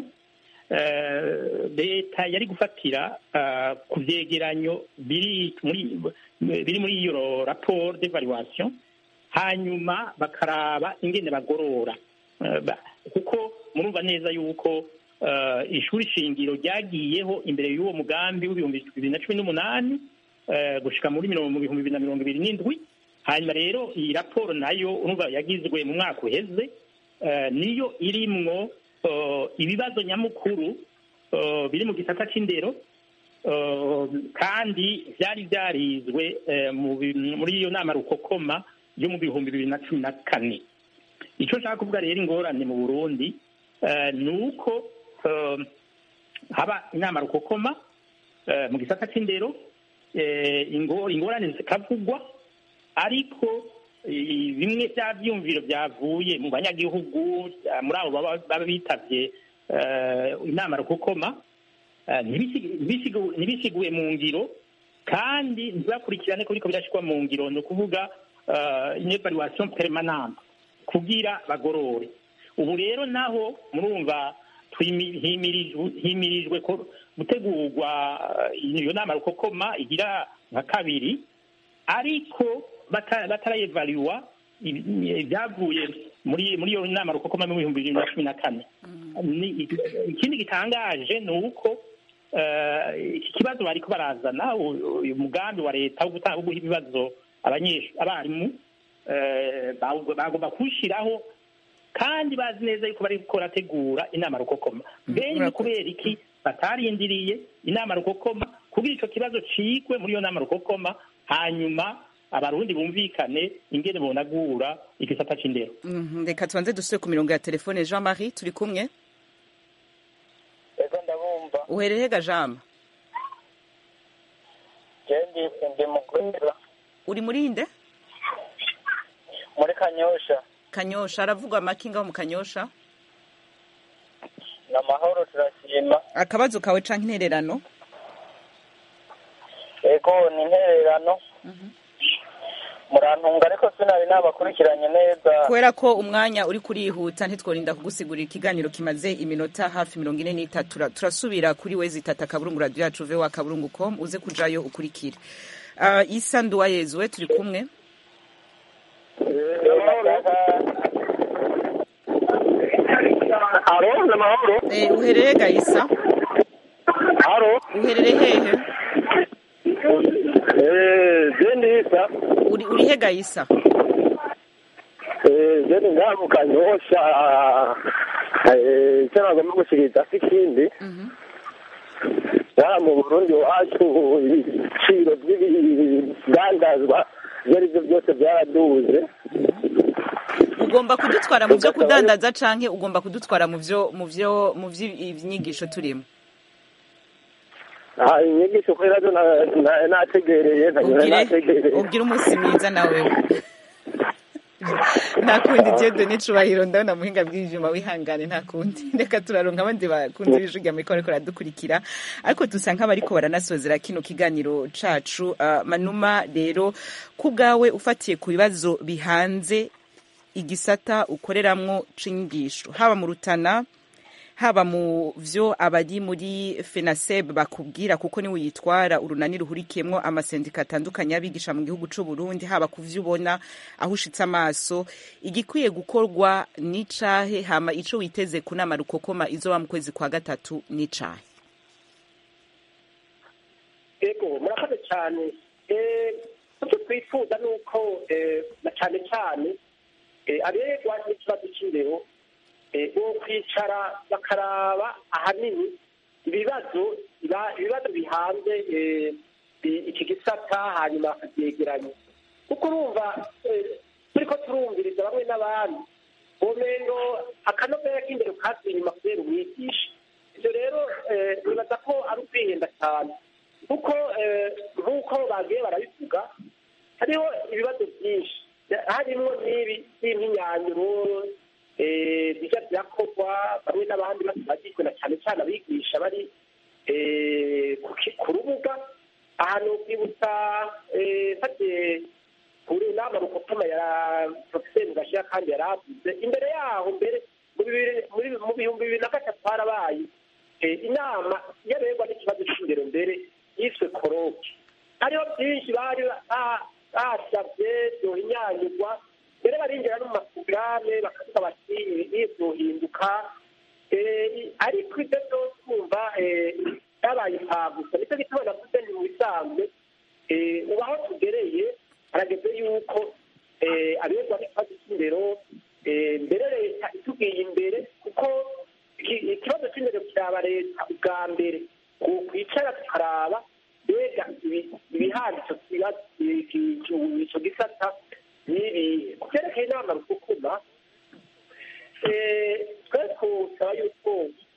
eh, leta yari gufatira eh, ku vyegeranyo biri muri biri muri iyo rapport d'evaluation hanyuma bakaraba ingene bagorora Eh, ba- kuko murumva neza yuko eh, ishuri shingiro ryagiyeho imbere y'uwo mugambi w'ibihumbi bibiri na cumi n'umunani eh, gushika muri mirongo mu bihumbi bibiri na mirongo ibiri n'indwi hanyuma rero iyi raporo nayo urumva yagizwe mu mwaka uheze eh, niyo irimwo eh, ibibazo nyamukuru eh, biri mu gisata c'indero eh, kandi vyari vyarizwe eh, mu bi- muri iyo nama rukokoma yo mu bihumbi bibiri na cumi na kane icyo nshaka kuvuga rero ingorane mu burundi eh, ni uko eh, haba inama rukokoma eh, mu gisata c'indero eh, ingo- ingorane zikavugwa ariko eh, bimwe bya byumviro byavuye mu banyagihugu eh, muri abo baba baba bitavye eh, inama rukokoma eh, ntibisi- ntibisigu- ntibisiguwe mu ngiro kandi ntibakurikirane ko biriko birashirwa mu ngiro ni ukuvuga eh, une evaluation permanente kugira bagorore ubu rero naho murumva twimi- himirijwe himirijwe ko gutegurwa eh, iyo nama rukokoma igira nka kabiri ariko bata- batarayevaluwa ibi- ibyavuye muri muri iyo nama rukokoma mu bihumbi bibiri na cumi na kane Ni- ikindi gitangaje ni uko eh, iki kibazo bariko barazana u- uyu mugambi wa leta wo gutanga wo guha ibibazo abanyeshuri abarimu eh, bagomba bagomba kuwushyiraho kandi bazi neza yuko bari gukora ategura inama rukokoma mbere ni kubera iki batarindiriye inama rukokoma kugira ico kibazo cigwe muri iyo nama rukokoma hanyuma abarundi bumvikane ingene bonagura igisata c'indero Mhm, reka tubanze dusubire ku mirongo ya telefone jean marie turi kumwe ego ndabumva uhereye ga jama jendi ndi mugwera uri muri nde muri kanyosha kanyosha aravugwa make ngaho mu kanyosha ni amahoro turashima akabazo kawe canke intererano ego ni intererano murantunga ariko sinari nabakurikiranye neza kubera ko umwanya uri kurihuta ntitworinda kugusigurira ikiganiro kimaze iminota hafi mirongo ine n'itatu Tura- turasubira kuri wezi itatu akaburungu radiyo yacu vewa akaburungu com uze kujayo ukurikire Ah, isa nduwayezuwe turi kumwe haro ni amahoro Eh, uhereye ga isa haro uherereye hehe jendi isa uri uri he ga isa jendi ngaha mu kanyosha icyo nagomba gushikiriza si ikindi ngaha mu burundi iwacu ibiciro by'ibidandazwa ibyo ari byo byose byaraduze ugomba kudutwara mu byo kudandaza canke ugomba kudutwara mu byo mu byo mu vy'inyigisho turimo Ah, inyigisho kuri radiyo na- na- nategereye nanyura ubwire nategereye ubwire umunsi mwiza nawe nta kundi jede n'icubahiro ndabona muhinga bw'ivyuma wihangane nta kundi reka turaronka abandi bakunze b'ijwi rya amerika bariko baradukurikira ariko dusa nk'abariko baranasozera kino kiganiro cacu Ah, manuma rero ku bwawe ufatiye ku bibazo bihanze igisata ukoreramwo c'inyigisho haba mu rutana haba mu vyo abari muri fenaseb bakubwira kuko niwe uyitwara urunani ruhurikiyemwo amasendika atandukanye y'abigisha mu gihugu c'u Burundi haba ku vyo ubona aho ushitse amaso igikwiye gukorwa n'icahe hama ico witeze ku nama rukokoma izoba mu kwezi kwa gatatu n'icahe cyane icyo twifuza ni uko na cyane cyane aberwa n'ikibazo cy'indero bo kwicara bakaraba ahanini ibibazo ibibazo bihanze iki gisata hanyuma bakabyegeranya kuko urumva turi ko turumviriza bamwe n'abandi ubumengo akanovera k'indero kasuye inyuma kubera umwigisha ibyo rero nibaza ko ari ukwihenda cyane kuko nk'uko bagiye barabivuga hariho ibibazo byinshi harimo n'ibi by'imyinyanyuro bijya byakorwa bamwe n'abandi bagizwe na cyane cyane abigisha bari ku rubuga ahantu kwibutsa fatiye kuri inama rukokoma ya porofeseri gashyira kandi yari avuze imbere yaho mbere mu bihumbi bibiri na gatatu harabaye inama yaberwa n'ikibazo cy'indero mbere yiswe koroke hariho byinshi bari basabye byohinyanyurwa mbere barinjira no mu maporogaramu bakavuga bati ibi byohinduka ariko ibyo byose kumva byabaye impfagusa nicyo gituma navuze ni mu bisanzwe ubu aho tugereye harageze yuko aberwa n'ikibazo cy'indero mbere leta itubwiye imbere kuko ikibazo cy'indero kiraba leta ubwa mbere kwicara tukaraba mbega ibihari icyo gisata n'ibi ku byerekeye inama rukukuma twe twusaba yuko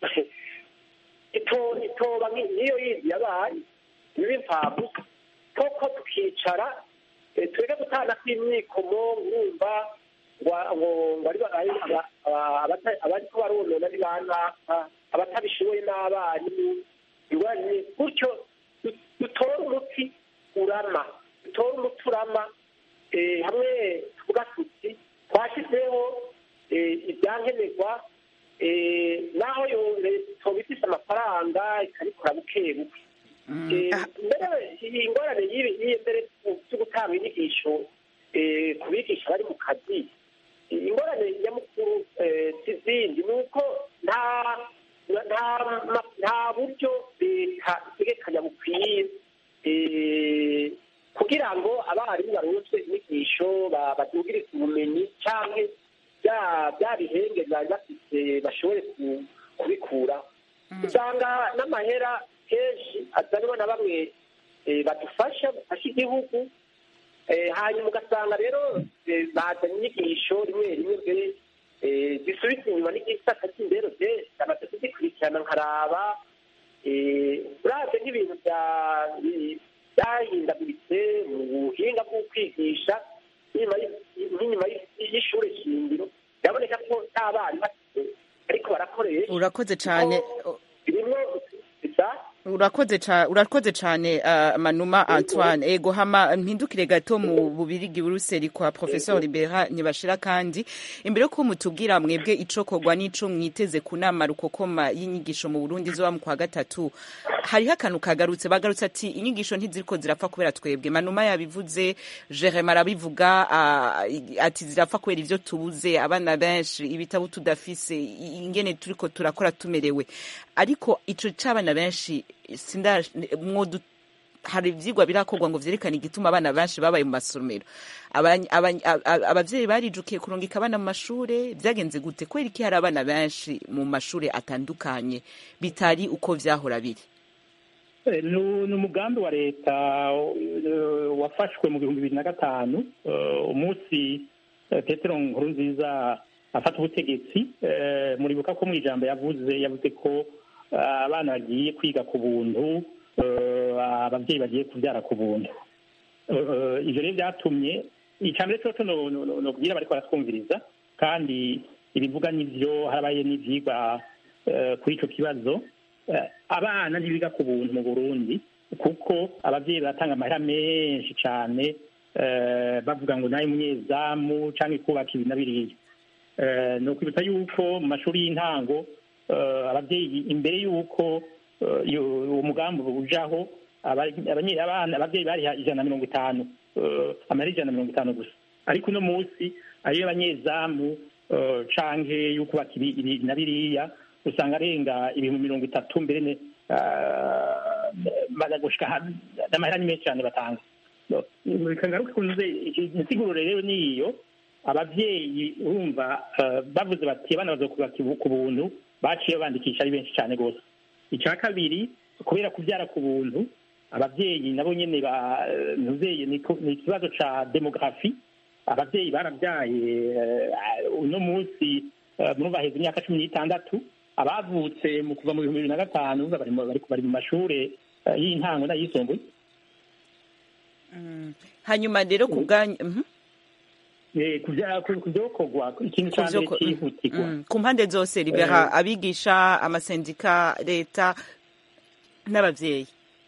itoba nk'iyo yindi yabaye biba impfabusa koko tukicara tureke gutana kw'imyikomo urumva ngo abariko baronona ni banaka abatabishoboye n'abarimu gutyo dutore umuti urama dutore umuti urama hamwe tuvuga tuti twashyizeho ibyankenerwa naho toba ifite amafaranga ikabikora buke buke mbere iyi ngorane y'iyi mbere cyo gutanga inyigisho ku bigisha bari mu kazi ingorane nyamukuru z'izindi ni uko nta nta buryo leta itegekanya bukwiye kugira ngo abarimu baronswe inyigisho badugirize ubumenyi cyangwa bya bihenge bari bafite bashobore kubikuraho usanga n'amahera kenshi azanwa na bamwe badufasha bafasha igihugu hanyuma ugasanga rero bazanye inyigisho rimwe rimwe mbere zisubiza inyuma n'igisata cy'indero amaze kuzikurikirana nkaraba uraze nk'ibintu byahindaguritse mu buhinga bwo kwigisha n'inyuma y'ishuri shingiro biraboneka ko nta bana bafite ariko barakoresha urakoze cyane birimo urakoze cyane urakoze cyane uh, manuma antoine ego hama mpindukire gato mu bubirigi buruseli kwa professeur libera ntibashira kandi imbere yuko mutubwira mwebwe icokorwa n'ico mwiteze ku nama rukokoma y'inyigisho mu burundi zoba mu kwa gatatu hariho akantu kagarutse bagarutse ati inyigisho ntiziriko zirapfa kubera twebwe manuma yabivuze jerema arabivuga uh, ati zirapfa kubera ivyo tubuze abana benshi ibitabo tudafise ingene turiko turakora tumerewe ariko ico c'abana benshi sinda mwodu hari ivyigwa birakorwa ngo vyerekane igituma abana benshi babaye mu masomero abavyeyi barijukiye kurungika abana mu mashure vyagenze gute kubera iki hari abana benshi mu mashure atandukanye bitari uko vyahora biri ni umugambi wa leta wafashwe mu bihumbi bibiri na gatanu umunsi petero nkuru nziza afata ubutegetsi muribuka ko mu ijambo yavuze yavuze ko abana bagiye kwiga ku buntu ababyeyi bagiye kubyara ku buntu ibyo rero byatumye icya mbere cyo nubwira bariko baratwumviriza kandi ibivuga n'ibyo harabaye n'ibyigwa kuri icyo kibazo abana ntibiga ku buntu mu burundi kuko ababyeyi baratanga amahera menshi cyane bavuga ngo nawe umunyezamu cyangwa kubaka ibi na biriya ni ukwibutsa yuko mu mashuri y'intango ababyeyi imbere y'uko uwo mugambi ujaho ababyeyi bariha ijana na mirongo itanu amahera ijana na mirongo itanu gusa ariko uno munsi ariyo abanyezamu canke yo kubaka ibi na biriya usanga arenga ibihumbi mirongo itatu mbere baragushika n'amahera ni menshi cyane batanga bikangaruka kunze insiguro rero niyo abavyeyi urumva bavuze bati abana bazokubaka ku buntu baciye bandikisha ari benshi cyane rwose icya kabiri kubera kubyara ku buntu abavyeyi nabo nyene ntuzeye ni ikibazo ca demografi abavyeyi barabyaye uno munsi murumva heza imyaka cumi n'itandatu abavutse mu kuva mu bihumbi bibiri na gatanu bari mu mashure y'intango n'ayisumbuye hanyuma rero ku bwanyu kuvyokorwa ikintu ca mbere cihutirwa ku mpande zose ribera abigisha amasendika leta n'abavyeyi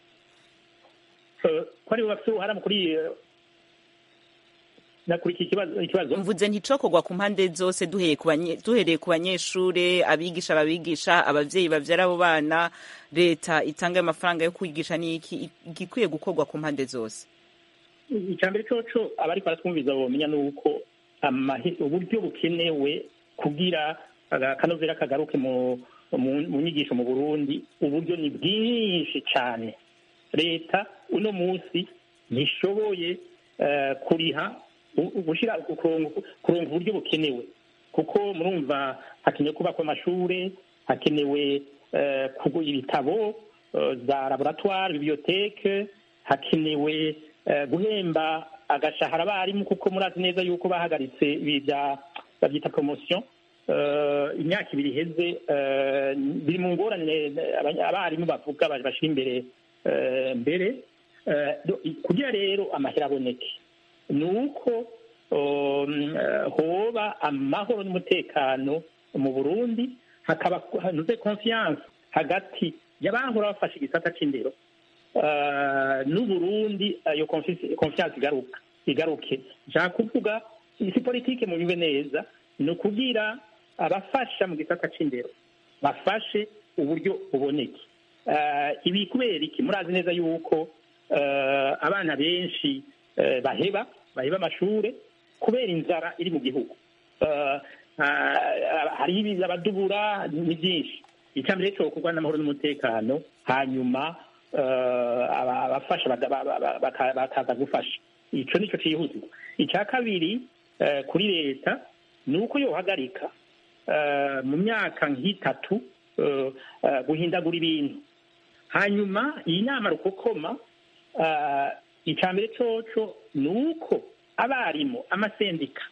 ko aribo bafite uruhara kuri nakurikiye ikibazo mvuze nticokorwa ku mpande zose duhereye ku banyeshure abigisha babigisha abavyeyi bavyara abo bana leta itanga amafaranga yo kwigisha n'iki igikwiye gukorwa ku mpande zose icambere coco abariko baratwumviza bomenya nuko uburyo bukenewe kugira akanovera kagaruke mu nyigisho mu burundi uburyo ni bwinshi cane leta uno munsi ntishoboye kuriha gushira kuronka uburyo bukenewe kuko murumva hakenewe kubakwa amashure hakenewe kugura ibitabo za laboratoire biblioteke hakenewe guhemba agashahara abarimu kuko murazi neza yuko bahagaritse babyita promotion imyaka ibiri iheze biri mu ngorane abarimu bavuga bashyira imbere mbere kugira rero amahera aboneke ni uko hoba amahoro n'umutekano mu burundi hakaba hanuze confiance hagati y'abahora bafashe igisata c'indero n'uburundi iyo confiance igaruka igaruke nshaka kuvuga si politike mu bibe neza ni ukugira abafasha mu gisata c'indero bafashe uburyo buboneke ibi kubera iki murazi neza yuko abana benshi baheba baheba amashure kubera inzara iri mu gihugu hariho abadubura ni byinshi icya mbere cyo kurwana n'amahoro n'umutekano hanyuma abafasha bakaza gufasha icyo nicyo cyihutirwa icya kabiri kuri leta ni uko yohagarika mu myaka nk'itatu guhindagura ibintu hanyuma iyi nama rukokoma icya mbere coco ni uko abarimu amasendika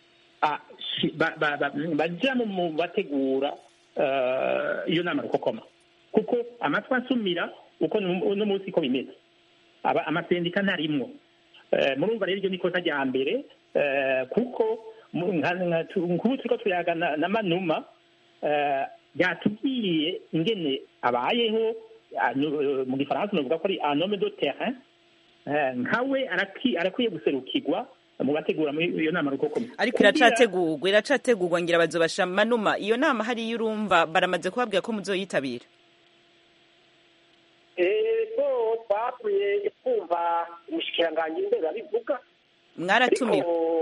bajya mu bategura iyo nama rukokoma kuko amatwi asumira uko uno munsi ko bimeze amasendika ntarimwo murumva rero iryo ni ikosa rya mbere kuko nk'ubu turiko tuyagana na manuma yatubwiye ingene abayeho mu gifaransa novuga ko ari anome do terrain nkawe arakwiye guserukirwa mu bategura iyo nama rukokoma ariko iracategurwa iracategurwa ngira bazobasha manuma iyo nama hariyo urumva baramaze kubabwira ko muzoyitabira ego twakuye kumva umushikiranganji imbere abivuga mwaratumiwe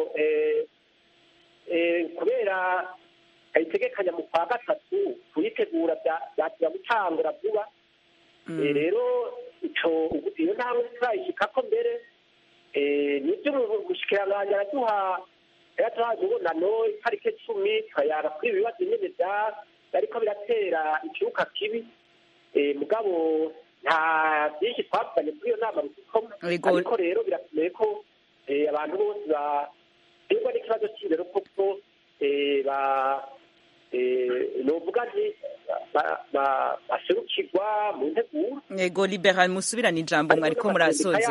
kubera ayitegekanya mu kwa gatatu kuyitegura byatira gutangura vuba rero ico iyo ntambwe turayishikako mbere nibyo umushikiranganji araduha yaratuhaje ubonano itariki cumi tukayaga kuri ibi bibazo nyene ariko biratera ikibuka kibi mugabo nta byinshi twavuganye kuri iyo nama rukikoma ariko rero birakomeye ko abantu bose baterwa n'ikibazo cy'indero kuko novuga nti baserukirwa mu nteguro yego liberal musubirane ijambo mwariko murasoze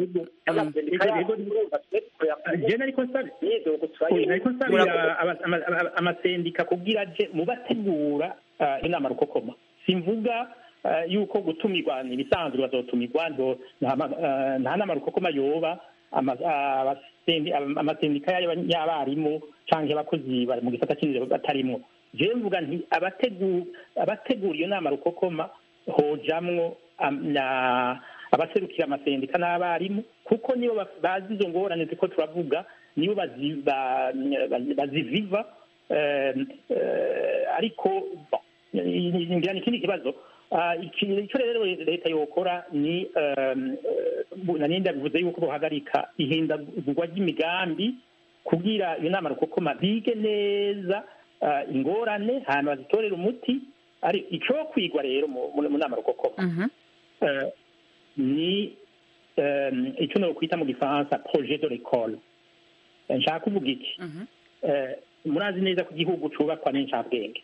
je nariko nsabira amasendika kugira aje mu bategura inama rukokoma simvuga yuko gutumirwa ni ibisanzwe bazotumirwa nta nama rukokoma yoba amasendika y'abarimu canke abakozi bari mu gisata c'indero batarimwo jewe mvuga nti abategura iyo nama rukokoma hojamwo abaserukira amasendika n'abarimu kuko nibo bazi izo ngorane ziko turavuga nibo baziviva ariko ngira ni ikindi kibazo Ah, iki- icyo rero leta yokora ni ehm, eh, nari ndabivuze yuko bohagarika ihindagurwa ry'imigambi kugira iyo nama rukokoma bige neza ah, ingorane hanyuma bazitorere umuti ari icyo kwigwa rero mu mu- mu nama rukokoma Mhm. Eh, ni ehm, icyo nokwita mu gifaransa projet de l'école Eh, nshaka kuvuga iki Mhm. Eh, murazi neza ko igihugu cubakwa n'incabwenge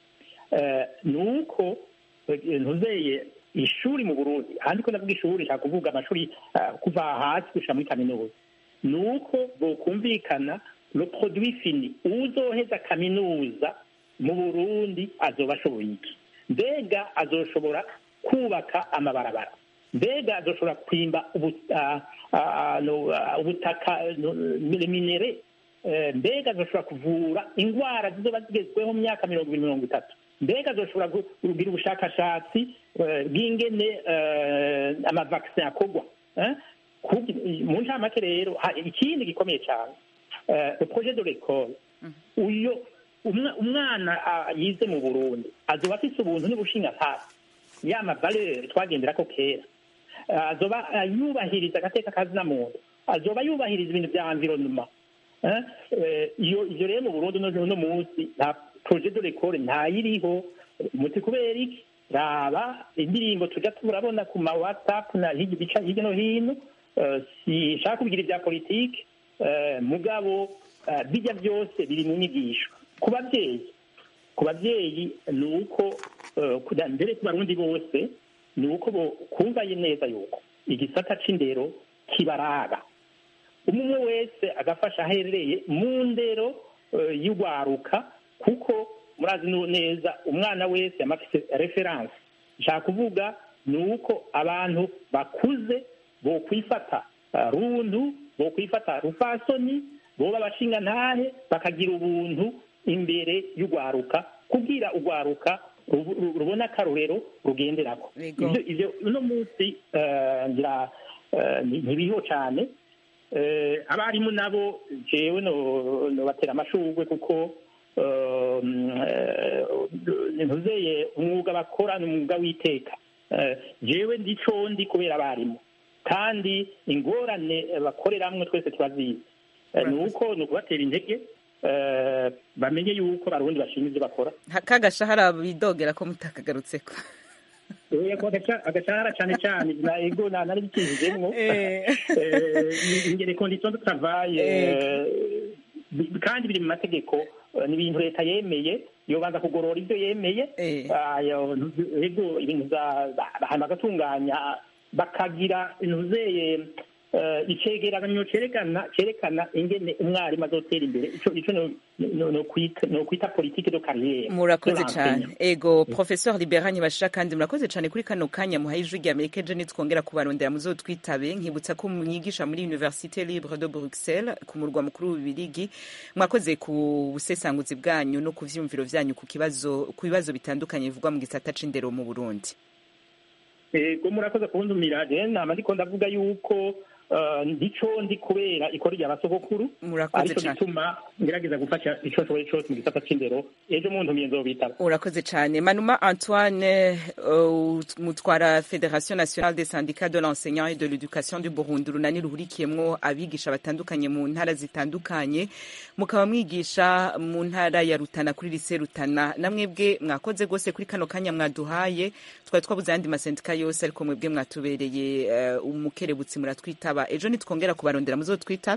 Eh, ni uko eh, ntuzeye ishuri mu burundi ahandi ko ndavuga ishuri nshaka kuvuga amashuri eh, kuva hasi gushika muri kaminuza ni uko bokumvikana le produit fini uzoheza kaminuza mu burundi azoba ashoboye iki mbega azoshobora kubaka amabarabara mbega azoshobora kwimba ubu- ah, ah, no, ah, ubutaka no, minere Eh, mbega azoshobora kuvura indwara zizoba zigezweho mu myaka mirongo ibiri mirongo itatu mbega azoshobora gu- kugira ubushakashatsi eh, bw'ingene eh, amavaksin akorwa eh? Kugi- mu ncamake rero ha- ikindi gikomeye cyane eh, le projet de l'école uyo umwa- umwana ah, yize mu burundi azoba afise ubuntu n'ubushingatasi ya mavaleur twagenderako kera Eh, azoba ah, yubahiriza agateka kazina muntu azoba yubahiriza ibintu vya environnement Eh, eh, iyo ivyo rero mu burundi no no munsi nta projet de l'école ntayiriho muti kubera iki raba indirimbo tuja turabona ku ma whatsapp na hirya bica hirya no hino eh, sinshaka kubigira ibya politike eh, mugabo eh, bijya byose biri mu nyigisho ku babyeyi ku babyeyi ni uko eh, kuda- mbere ku barundi bose ni uko bo kumva neza yuko igisata c'indero kibaraba umwe wese agafasha aherereye mu ndero eh, y'urwaruka kuko murazi nu- neza umwana wese yama afise referanse nshaka kuvuga ni uko abantu bakuze bokwifata eh, runtu bokwifata rufasoni boba abashinga ntahe bakagira ubuntu imbere y'urwaruka kugira urwaruka rubu- ru- rubona akarorero rugenderako Yego. ivyo ivyo uno munsi eh, ngira eh, ni- ntibiriho cane eh, abarimu nabo jewe no nobatera amashurwe kuko eh, eh, ntuzeye umwuga bakora ni umwuga w'iteka Eh, jewe ndico ndi kubera abarimu kandi ingorane bakoreramwe twese turazizi Eh, ni uko ni ukubatera intege eh, bamenye yuko barundi bashima ivyo bakora Ha- kagashahara bidogera ko mutakagarutseko Oya, ko agaca- agashahara cane cane na ego na nari bikijijemwo Eh. Eh, ingene condition de travail eh, bi- kandi biri mu mategeko eh, ni ibintu leta yemeye yobanza kugorora ibyo yemeye Eh. ayo ntu- ego ibintu za- ba- ahantu bagatunganya bakagira intuzeye icegeranyo cerekana cerekana ingene umwarimu azotera imbere ico ico no- no- no kwita- no kwita politike de carrière murakoze de cyane l'enseignant. ego professeur liberanye bashira kandi murakoze cyane kuri kano kanya muhaye ijwi rya amerika ejo nitwongera kubarondera muzotwitabe nkibutsa ko mwigisha muri université libre de bruxelles ku murwa mukuru w'ububirigi mwakoze ku busesanguzi bwanyu no ku vyumviro vyanyu ku kibazo ku bibazo bitandukanye bivugwa mu gisata c'indero mu burundi ego murakoze kubundumira je nama ndiko ndavuga yuko eh, ndico ndi kubera ikora rya basogokuru Murakoze ariko cane. bituma ngerageza gufasha ico nshoboye cose mu gisata c'indero ejo muntumiye nzobitaba urakoze cyane manuma antoine uh, mutwara federation nationale des syndicats de l'enseignant et de l'éducation du burundi urunani ruhurikiyemwo abigisha batandukanye mu ntara zitandukanye mukaba mwigisha mu ntara ya rutana kuri lise rutana namwebwe mwakoze rwose kuri kano kanya mwaduhaye twari twabuze ayandi masendika yose ariko mwebwe mwatubereye uh, umukerebutsi muratwitaba ejo nitwongera kubarondera muzotwitabe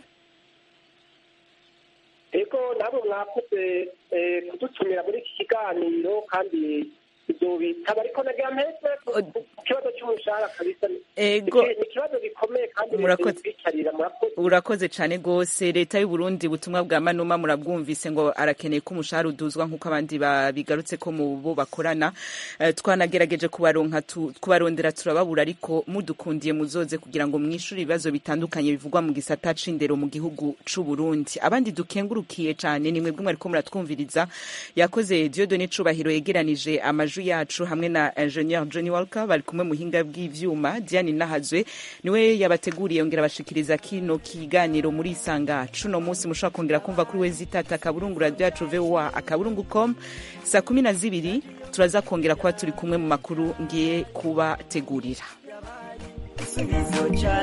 ego nabo mwakoze eh, kudutumira muri iki kiganiro kandi ibyo bitaba ariko nagira mpese ku ku kibazo cy'umushahara kabisa ni- Ego. ni ikibazo gikomeye kandi Murakoze. twicarira murakoze urakoze cyane rwose leta y'u Burundi ubutumwa bwa manuma murabwumvise ngo arakeneye ko umushahara uduzwa nk'uko abandi babigarutse ko mu bo bakorana Eh, twanagerageje kubaronka tu- kubarondera turababura ariko mudukundiye muzoze kugira ngo mwishure ibibazo bitandukanye bivugwa mu gisata c'indero mu gihugu c'u Burundi abandi dukengurukiye cyane ni mwebwe mwariko muratwumviriza yakoze Dieudonné Cubahiro yegeranije amajwi amajwi yacu hamwe na ingenieur Johnny Walker bari kumwe muhinga bw'ivyuma Diane Nahazwe niwe yabateguriye yongera bashikiriza kino kiganiro muri isanga cuno munsi mushobora kongera kumva kuri we zitata akaburungu radio yacu VOA akaburungu com saa kumi na zibiri turaza kongera kuba turi kumwe mu makuru ngiye kubategurira